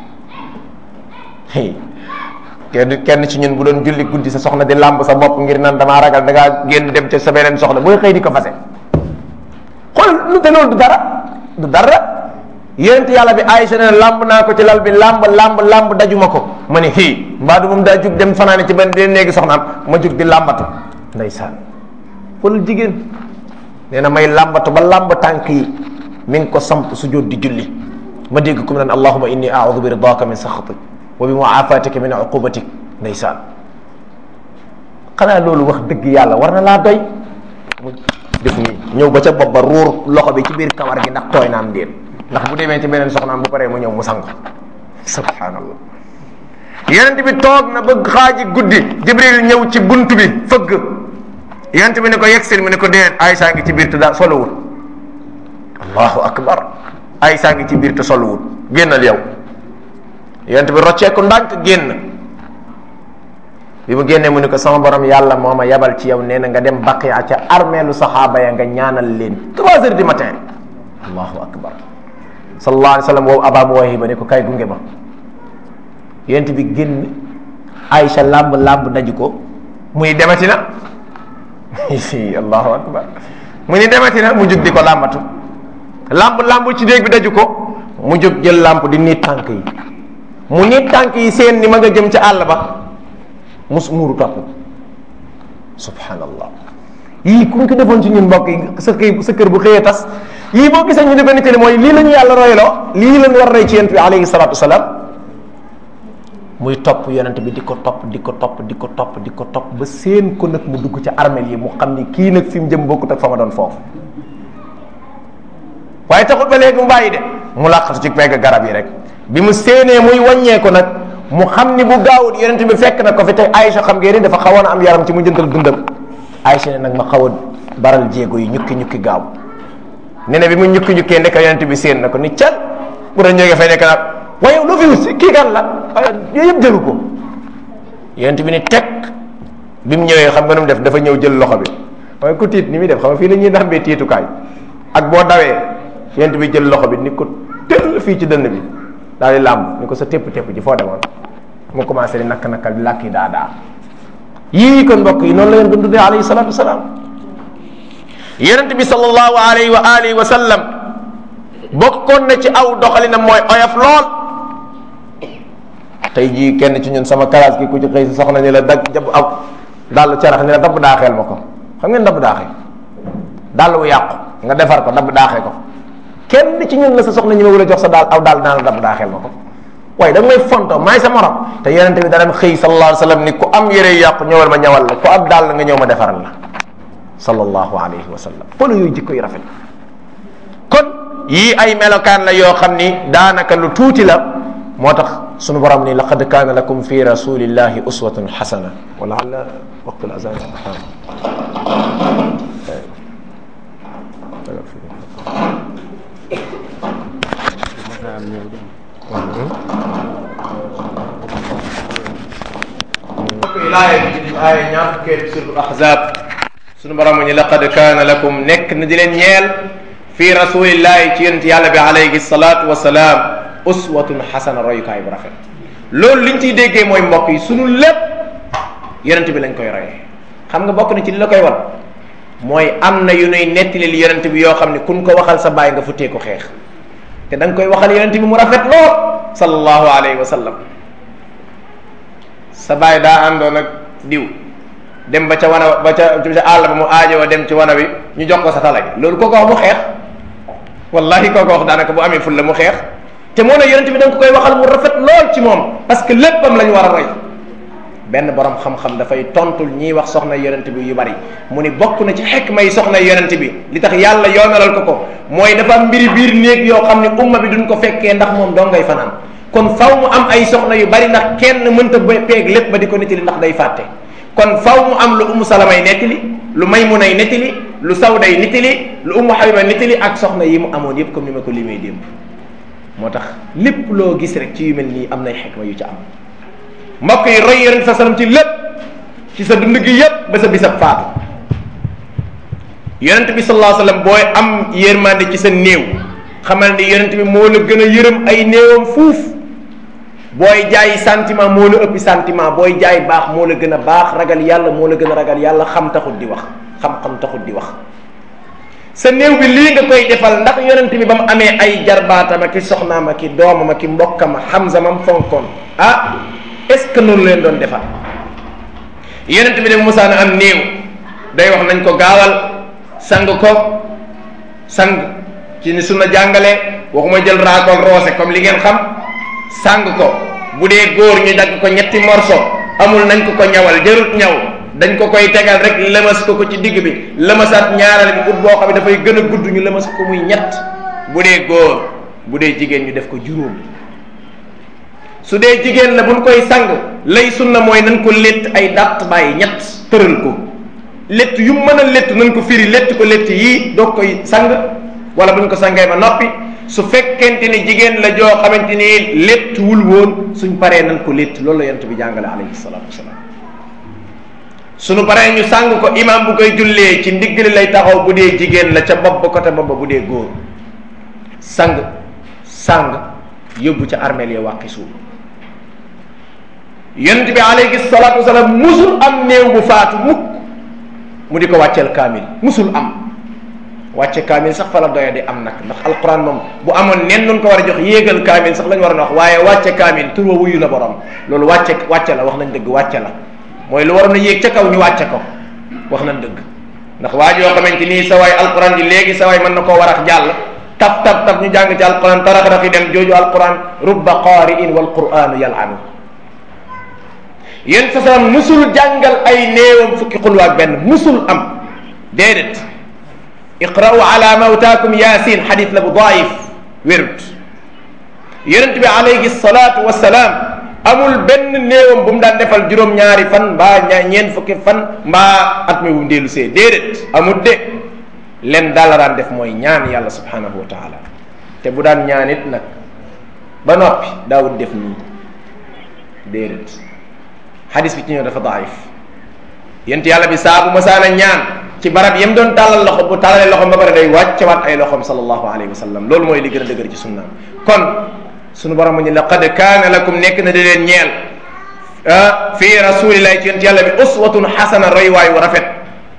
kenn kenn ci ñun bu doon julli guddi sa soxna di làmb sa bopp ngir nan damaa ragal da ngaa génn dem ca sa beneen soxna booy xëy di ko fase xool lu te loolu du dara du dara yonent yàlla bi Aïcha ne làmb naa ko ci lal bi làmb làmb làmb dajuma ko ma ne xii mbaa du moom daa jug dem fanaane ci benn di néegi soxnaam ma jug di làmbatu ndeysaan xoolal jigéen nee na may làmbatu ba làmb tànk yi mi ngi ko samp su jóot di julli ma dégg ko mu naan allahuma inni audu bi ridaka min saxatik wa bi muafatika min uqubatik ndeysaan xanaa loolu wax dëgg yàlla war na laa doy mu def nii ñëw ba ca bopp ba ruur loxo bi ci biir kawar gi ndax tooy naam déet ndax bu demee ci beneen soxnaam bu paree mu ñëw mu sang subhanallah yonent bi toog na ba xaaji guddi jibril ñëw ci bunt bi fëgg yonent bi ne ko yegsil mu ne ko déedéet Aysa ngi ci biir te daa solowul allahu akbar Aysa ngi ci biir te solowul génnal yow yonent bi rocceeku ndànk génn bi mu génnee mu ne ko sama borom yàlla moo ma yabal ci yow nee na nga dem baqiya ca armeelu saxaaba ya nga ñaanal leen trois heures du matin allahu akbar sallallahu alayhi wa sallam woowu aba muwahiba ne ko kay gunge ma yonent bi génn Aïcha làmb làmb daju ko muy demati na allahu akbar mu ni demati na mu jug di ko làmbatu làmb làmb ci déeg bi daju ko mu jóg jël làmp di niit tànk yi mu niit tànk yi seen ni ma nga jëm ca àll ba mus muuru topp subhanallah yii ku ñu ko defoon ci ñun mbokk yi sa kër sa kër bu xëyee tas yii boo gisee ñu di benn télé mooy lii la ñu yàlla royloo lii la ñu war roy ci yonent bi alayhi salatu wasalaam muy topp yonent bi di ko topp di ko topp di ko topp di ko topp ba seen ko nag mu dugg ca armel yi mu xam ni kii nag fi mu jëm bokkut ak fa ma doon foofu waaye taxul ba léegi mu bàyyi de mu làqatu ci pegg garab yi rek bi mu séenee muy wàññeeku nag mu xam ni bu gaawut yonent bi fekk na ko fi tey Aïcha xam ngeen ni dafa xawoon a am yaram ci mu jëntal dundam Aïcha ne nag ma xaw a baral jéego yi ñukki ñukki gaaw ne ne bi mu ñukki ñukkee ndeka yonent bi séen na ko ni cal bu doon jógee fay nekk nag waaye lu fi wut kii kan la yooyu yëpp jëlu ko yonent bi ni teg bi mu ñëwee xam nga nu mu def dafa ñëw jël loxo bi waaye ku tiit ni muy def xam nga fii la ñuy dambee tiitukaay ak boo dawee yonent bi jël loxo bi ni ko tëll fii ci dënn bi daal di làmb ni ko sa tépp tépp ji foo demoon mu commencé di nakk nakkal di làkki daa daa yii kon mbokk yi noonu la leen doon dundee alayhi salatu wasalaam yonent bi sallallahu alayhi wa alihi wa sallam bokkoon na ci aw doxalinam mooy oyof lool tey jii kenn ci ñun sama classe gi ku ci xëy si soxna ni la dag jab aw dàll carax ni la dabb daaxeel ma ko xam ngeen dabb daaxee dàll wu yàqu nga defar ko dabb daaxee ko kenn ci ñun la sa soxna ñi ma wula jox sa daal aw daal naa la dabb daaxeel ma ko waaye da nga may fonto maay sa morom te yonente bi daan xëy sallallahu alayhi wa sallam ni ku am yére yàqu ñëwal ma ñawal la ku am daal nga ñëw ma defaral la sallallahu alayhi wa sallam polo yooyu jikko yu rafet kon yii ay melokaan la yoo xam ni daanaka lu tuuti la moo tax sunu borom ni laqad kaana lakum fi rasulillahi uswatun xasana wala ala waqtul azan yi laaya bi ci aaya ñaar fukkee suratul ahzab sunu borom ñu laqad kaana lakum nekk na di leen ñeel fi rasulillahi ci yonent yàlla bi alayhi salatu wasalaam uswatun xasana royukaay bu rafet loolu liñ ciy déggee mooy mbokk yi sunu lépp yonent bi lañ koy royee xam nga bokk na ci li la koy wan mooy am na yu nuy nettali li yonent bi yoo xam ne kun ko waxal sa baay nga futtee ko xeex te da nga koy waxal yonent bi mu rafet lool sallallahu alayhi wa sallam sa baay daa àndoon ak diw dem ba ca wana ba ca ca àll ba mu aajowoo dem ci wana bi ñu jox ko sa tala gi loolu koo ko wax mu xeex wallahi koo ko wax daanaka bu amee ful la mu xeex te moo ne yonent bi da nga ko koy waxal mu rafet lool ci moom parce que léppam la ñu war a roy benn borom xam-xam dafay tontul ñiy wax soxna yonent bi yu bari mu ni bokk na ci xekma yi soxna yonent bi li tax yàlla yoonalal ko ko mooy dafa am mbiri biir néeg yoo xam ne umma bi duñ ko fekkee ndax moom doo ngay fanaan kon faw mu am ay soxna yu bari ndax kenn mënta peeg lépp ba di ko nettali ndax day fàtte kon faw mu am lu umu salamay nettali lu maymunay nettali lu sawday nettali lu umu habiba nettali ak soxna yi mu amoon yépp comme ni ma ko limee démb moo tax lépp loo gis rek ci yu mel nii am nay xekma yu ci am mbokk yi roy yonent sa salam ci lépp ci sa dund gi yépp ba sa bisab faatu yonent bi sallallahu alayhi wasallam booy am yërmande ci sa néew xamal ni yonent bi moo la gën a yërëm ay néewam fuuf booy jaay sentiment moo la ëppi sentiment booy jaay baax moo la gën a baax ragal yàlla moo la gën a ragal yàlla xam taxut di wax xam-xam taxut di wax sa néew bi lii nga koy defal ndax yonent bi ba mu amee ay jarbaatama ki soxnaama ki doomama ki mbokkama Hamza mam fonkoon ah est ce que noonu leen doon defal yonent bi de musaana am néew day wax nañ ko gaawal sang ko sang ci ni sunna jàngale waxuma jël raakool roose comme li ngeen xam sang ko bu dee góor ñu dagg ko ñetti morso amul nañ ko ko ñawal jarut ñaw dañ ko koy tegal rek lëmas ko ko ci digg bi lëmasaat ñaareel bi ut boo xam ne dafay gën a gudd ñu lëmas ko muy ñett bu dee góor bu dee jigéen ñu def ko juróom su dee jigéen la buñ koy sang lay sunna mooy nañ ko létt ay dàtt bàyyi ñett tëral ko létt yu mën a létt nañ ko firi létt ko létt yii doog koy sang wala buñ ko sangee ba noppi su fekkente ni jigéen la joo xamante ni létt wul woon suñ paree nañ ko létt loolu la yonent bi jàngale alayhi salaatu wasalaam suñu paree ñu sang ko imam bu koy jullee ci ndiggali lay taxaw bu dee jigéen la ca bopp ba côté bopp bu dee góor sang sang yóbbu ca armeel ya wàqi suuf yonent bi alayhi salaatu wasalaam musul am néew bu faatu mukk mu di ko wàcceel kaamil musul am wàcce kaamil sax fa la doya di am nag ndax alquran moom bu amoon nen nun ko war a jox yéegal kaamil sax lañ war a wax waaye wàcce kaamil tur wa wuyu la borom loolu wàcce wàcce la wax nañ dëgg wàcce la mooy lu waroon a yéeg ca kaw ñu wàcce ko wax nañ dëgg ndax waa joo xamante nii sa waay alquran ji léegi sa waay mën na koo warax jàll taf taf taf ñu jàng ci alquran tarax rafi dem jooju alquran rubba qaari'in wal quranu yal'anu yéen sa salam musul jàngal ay néewam fukki xulwa ak benn musul am déedéet iqra'u ala mawtaakum yasin xadis la bu daif wérut yonent bi alayhi salatu wasalaam amul benn néewam bu mu daan defal juróom-ñaari fan mbaa ña ñeent fukki fan mbaa at mi bu mu dellu see déedéet amul de len daal la daan def mooy ñaan yàlla subhanahu wa taala te bu daan ñaan it nag ba noppi daawut def nii déedéet xadis bi ci ñëw dafa daif yent yàlla bi saa bu masaana ñaan ci barab yam doon tàllal loxo bu tàllalee loxom ba pare day wàccewaat ay loxom sallallahu alayhi wa sallam loolu mooy li gën a dëgër ci sunnaam kon sunu borom mu ñu laqad kaana lakum nekk na di leen ñeel fii rasulillahi ci yent yàlla bi uswatun xasana roy waay wu rafet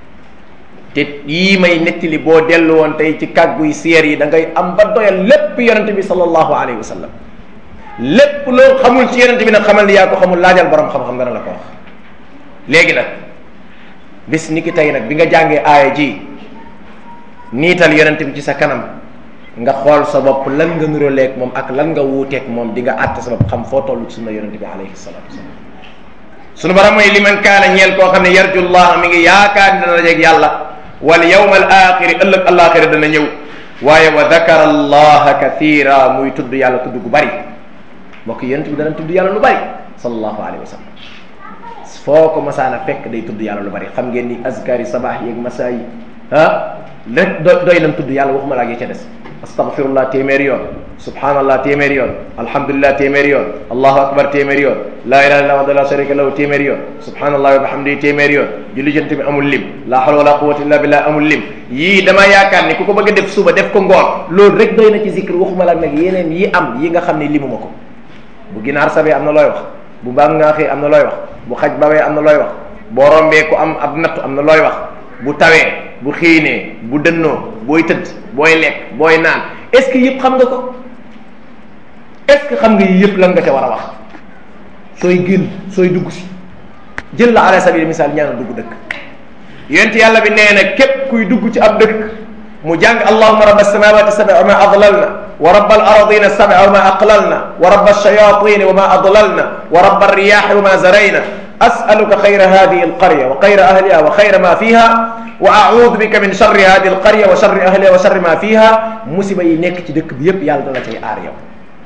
te yii may nettali boo dellu woon tey ci kàgguy siyeer yi da ngay am ba doyal lépp yonente bi sallallahu alayhi wa sallam lépp loo xamul ci yonente bi nag xamal ni yaa ko xamul laajal borom xam-xam dana la ko wax léegi nag bis ni ki tey nag bi nga jàngee aaya ji niital yonente bi ci sa kanam nga xool sa bopp lan nga nuróoleeg moom ak lan nga wuuteeg moom di nga àtte sa bopp xam foo toll ci sunna yonente bi alayhi salatu wasalam sunu borom mooy li man kaana ñeel koo xam ne yarjullah mi ngi yaakaar ni dana dajeeg yàlla wal yawm al axiri ëllëg alaxira dana ñëw waaye wa dakara allaha kathira muy tudd yàlla tudd gu bari mbokk yonente bi dana tudd yàlla lu bari sallallahu alayhi wa sallam foo ko masaana fekk day tudd yàlla lu bari xam ngeen ni azkari sabaax yeeg masaa yi ah rek do doy nam tudd yàlla waxuma laa ak ya ca des astaghfirullah téeméeri yoon subhanallah téeméeri yoon alhamdulillah téeméeri yoon allahu akbar téeméeri yoon laa ilaha illa wahdahu la sharika lahu téeméeri yoon subhanallah wa bihamdihi téeméeri yoon julli jant bi amul lim la hawla wala quwwata illa billah amul lim yii dama yaakaar ni ku ko bëgg a def suba def ko ngoon loolu rek doy na ci zikr waxuma la nag yeneen yi am yi nga xam ne limuma ko bu ginaar sabee am na looy wax bu mbaam ngaaxee am na looy wax bu xaj bawee am na looy wax boo rombee ku am ab nattu am na looy wax bu tawee bu xiinee bu dënnoo booy tëdd booy lekk booy naan est-ce que yëpp xam nga ko est-ce que xam nga yi yëpp lan nga ca war a wax sooy génn sooy dugg si jël la ala sabili misaal ñaana dugg dëkk yonent yàlla bi nee na képp kuy dugg ci ab dëkk mu jàng allahuma rabba samawati sab'a wa ma adlalna wa rabba al aradina sab'a wa ma aqlalna wa rabba alshayatini wa ma adlalna wa rabba alriyahi wa ma zarayna as'aluka xayra hadihi alqarya wa xayra ahliha wa xayra ma fiha wa a'udhu bika min sharri hadihi alqarya wa sharri ahliha wa sharri ma fiha musiba yi nekk ci dëkk bi yépp yàlla dana cay aar yow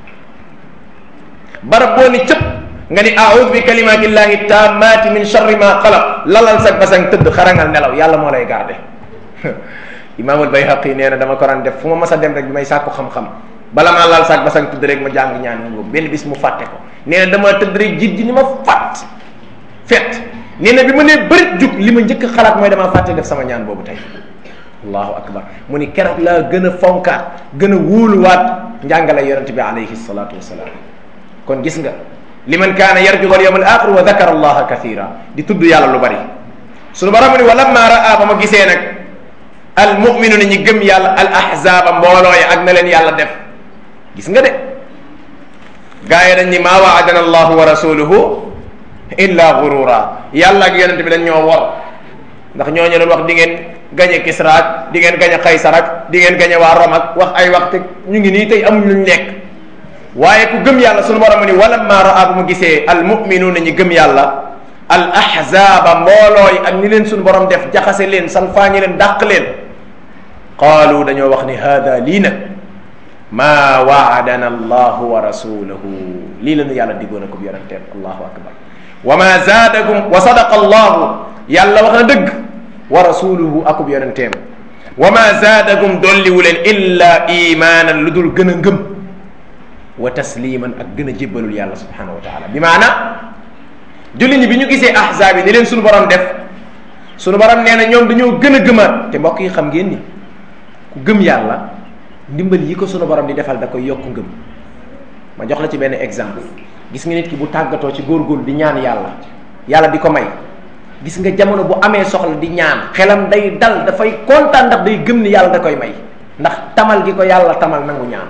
barab boo ni cëpp nga ni a'udhu bi kalimati llahi tammati min sharri ma xalaq lalal sag basang tëdd xarangal nelaw yàlla moo lay garde imaamul bayhaqi nee na dama ko daan def fu ma mas a dem rek bi may sàkku xam-xam bala maa laal sag basang tëdd rek ma jàng ñaan ngóob benn bis mu fàtte ko nee na dama tëdd rek jiit ji ni ma fàtt fet nee na bi ma nee bërit jug li ma njëkk xalaat mooy damaa fàtte def sama ñaan boobu tey allahu akbar mu ni keroog laa gën a fonkaat gën a wóoluwaat njàngale yonente bi alayhi salatu wasalaam kon gis nga liman kaana yarju al yawm al axir wa dakara allaha kathira di tudd yàlla lu bari sunu borom ni wa lamma raa ba ma gisee nag al muminuna ñi gëm yàlla al ahzaba mbooloo yi ak na leen yàlla def gis nga de gaa yi dañ ni maa waadana allahu wa rasuluhu illa gurura yàlla ak yonente bi dañ ñoo wor ndax ñooñu doon wax di ngeen gañe Kisra ak di ngeen gañe Kaysar ak di ngeen gañe waa Rome ak wax ay wax te ñu ngi nii tey amuñ luñ nekk waaye ku gëm yàlla sunu borom ni wala maa raa bu mu gisee al muminuuna ñi gëm yàlla al ahzaaba mbooloo yi ak ni leen sunu borom def jaxase leen salfaañi leen dàq leen qaalu dañoo wax ni haada lii nag maa waadana allahu wa rasuluhu lii la nu yàlla diggoon ko yonenteem allahu akbar wa ma zaadakum wa sadaqa allahu yàlla wax na dëgg wa rasuluhu akub yonenteem wa ma zaadakum dolliwu leen illa imaanan lu dul gën a ngëm wa tasliman ak gën a jébbalul yàlla subhanahu wa taala bi maana julli ñi bi ñu gisee ahzaab yi ni leen suñu borom def suñu borom nee na ñoom dañoo gën a gëmaat te mbokk yi xam ngeen ni ku gëm yàlla ndimbal yi ko suñu borom di defal da koy yokk ngëm ma jox la ci benn exemple gis nga nit ki bu tàggatoo ci góorgóorlu di ñaan yàlla yàlla di ko may gis nga jamono bu amee soxla di ñaan xelam day dal dafay kontaan ndax day gëm ni yàlla da koy may ndax tamal gi ko yàlla tamal nangu ñaan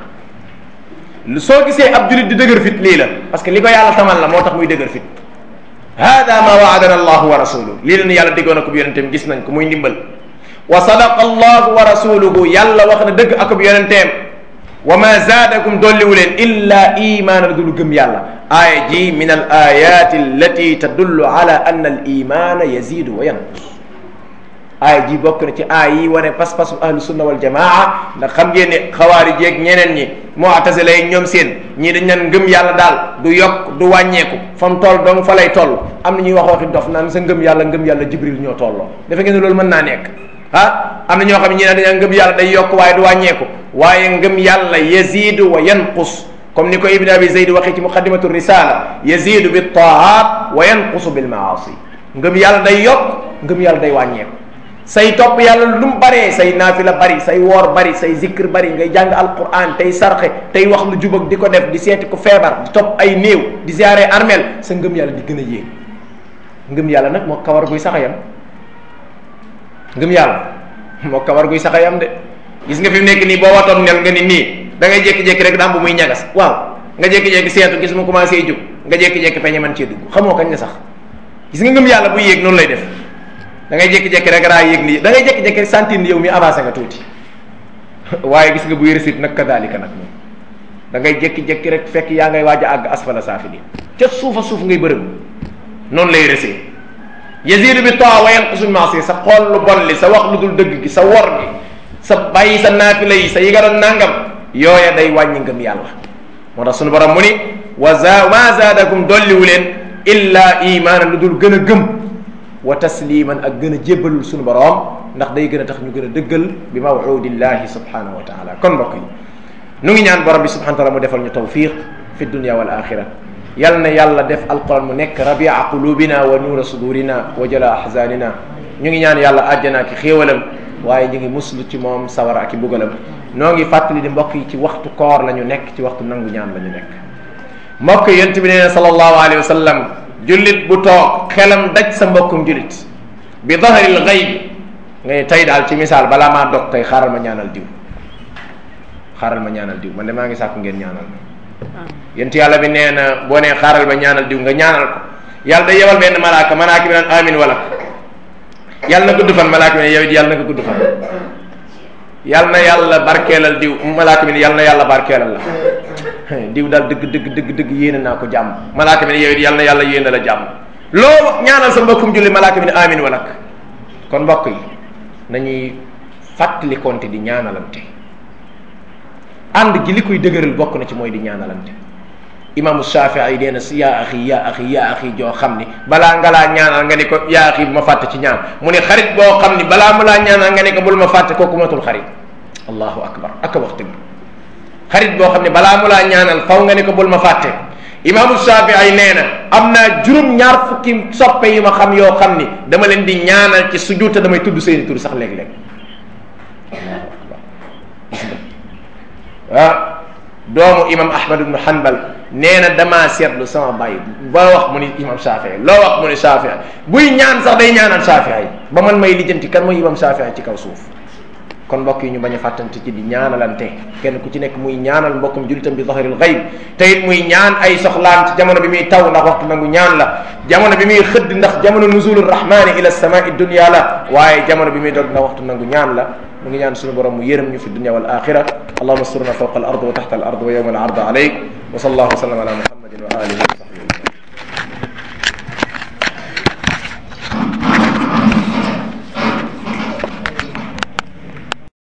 lu soo gisee ab julit di dëgër fit lii la parce que li ko yàlla tamal la moo tax muy dëgër fit hada ma waadana allahu wa rasuluhu lii la nu yàlla diggoon ak yonenteem gis nañ ko muy ndimbal wa sadaqa allahu wa rasuluhu yàlla wax na dëgg akub yonenteem wa ma zaadakum dolliwu leen illa imaana dul gëm yàlla aaya ji min al ayati allati tadullu ala anna al imana yazidu wa yanqus aaya ji bokk na ci aay yi wane pas-pasu ahlu sunna wal jamaa ndax xam ngeen ne xawaari jeeg ñeneen ñi mu'tazila yi ñoom seen ñii dañ naan ngëm yàlla daal du yokk du wàññeeku fa mu toll dong fa lay toll am na ñuy wax waxi dof naan sa ngëm yàlla ngëm yàlla jibril ñoo tolloo defe ngeen ne loolu mën naa nekk ah am na ñoo xam ne ñi ne dañaa ngëm yàlla day yokk waaye du wàññeeku waaye ngëm yàlla yazidu wa yanqus comme ni ko ibn abi zayd waxee ci muqaddimatu risala yazidu bi taat wa yanqusu bil maasi ngëm yàlla day yokk ngëm yàlla day wàññeeku say topp yàlla lu mu baree say naafila bari say woor bari say zikr bari ngay jàng alquran tey sarxe tey wax lu jubag di ko def di seeti ko feebar di topp ay néew di ziare armel sa ngëm yàlla di gën a yéeg ngëm yàlla nag moo kawar guy sax a yam ngëm yàlla moo kawar guy sax a yam de gis nga fi mu nekk nii boo watoon nel nga ni nii da ngay jékki-jékki rek daam bu muy ñagas waaw nga jékki-jékki seetu gis mu commencé jug nga jékki-jékki peñe man cee dugg xamoo kañ la sax gis nga ngëm yàlla bu yéeg noonu lay def da ngay jékki-jékki rek raa yéeg nii da ngay jékki-jékki rek sentir ni yow mi avancé nga tuuti waaye gis nga bu yëresit nag kadaalika nag moom da ngay jékki-jékki rek fekk yaa ngay waaj a àgg asfala saafili ca suufa suuf ngay bërëm noonu lay resee yazidu bi taa wa yanqusu maasi sa xool lu bon li sa wax lu dul dëgg gi sa wor gi sa bàyyi sa naafila yi sa yi nga doon nangam yooya day wàññi ngëm yàlla moo tax sunu borom mu ni wa za ma zaadakum dolliwu leen illa imaanan lu dul gën a gëm wa tasliman ak gën a jébbalul sunu borom ndax day gën a tax ñu gën a dëggal bi mawudillahi subhanahu wa taala kon mbokk yi nu ngi ñaan borom bi subhanahu wa taala mu defal ñu tawfiq fi dunya wal axira yal na yàlla def alquran mu nekk rabia qulubina wa nuura sudurina wa jala ahzanina ñu ngi ñaan yàlla àjjana ki xéewalam waaye ñu ngi muslu ci moom sawara ak i bugalam noo ngi fàttali di mbokk yi ci waxtu koor la ñu nekk ci waxtu nangu ñaan la ñu nekk mbokk yi yent bi nee na sallallahu alayhi wa sallam jullit bu toog xelam daj sa mbokkum jullit bi dahril gayb ngay tey daal ci misaal balaa maa dog tey xaaral ma ñaanal diw xaaral ma ñaanal diw man de maa ngi sàkku ngeen ñaanal ma yent yàlla bi nee na boo nee xaaral ma ñaanal diw nga ñaanal ko yàlla day yebal benn malaaka malaaka bi naan amin wala yàlla na gudd fan malaaka bi ne yow it yàlla na nga gudd fan yàlla na yàlla barkeelal diw malaaka bi ne yàlla na yàlla barkeelal la diw daal dëgg dëgg dëgg dëgg yéene naa ko jàmm malaaka bi ne yow it yàlla na yàlla yéene la jàmm loo ñaanal sa mbokkum julli malaaka bi ne amin walak kon mbokk yi nañuy fàttali konte di ñaanalante ànd gi li koy dëgëral bokk na ci mooy di ñaanalante imaamu Shafii nee na si yaa axi yaa axi yaa axi joo xam ni balaa nga laa ñaanal nga ni ko yaa axi bu ma fàtte ci ñaan mu ne xarit boo xam ni balaa mu laa ñaanal nga ni ko bul ma fàtte kooku matul xarit allahu akbar ak wax dëgg xarit boo xam ne balaa mu laa ñaanal faw nga ni ko bul ma fàtte imaamu Shafii nee na am naa juróom ñaar fukki soppe yu ma xam yoo xam ni dama leen di ñaanal ci sujjuut te damay tudd seeni tur sax léeg-léeg allahu akbar gis nga ah doomu imam ahmad ibnu hanbal nee na damaa seetlu sama bàyyi ba wax mu ni imam shafii loo wax mu ni shafii buy ñaan sax day ñaanal shafii ba man may lijjanti kan mooy imam shafii ci kaw suuf kon mbokk yi ñu bañ a fàttante ci di ñaanalante kenn ku ci nekk muy ñaanal mbokkum julitam bi zahril ghaib te it muy ñaan ay soxlaan ci jamono bi muy taw ndax waxtu nangu ñaan la jamono bi muy xëdd ndax jamono nuzulur rahmani ila samai dunya la waaye jamono bi muy dog ndax waxtu nangu ñaan la mu ngi ñaan suñu borom mu yërëm ñu fi dunya wal axira allahuma surna fawqa al ard wa taxta al ard wa yawma al ard alayk wa sallallahu wa sallam ala muhammadin wa alihi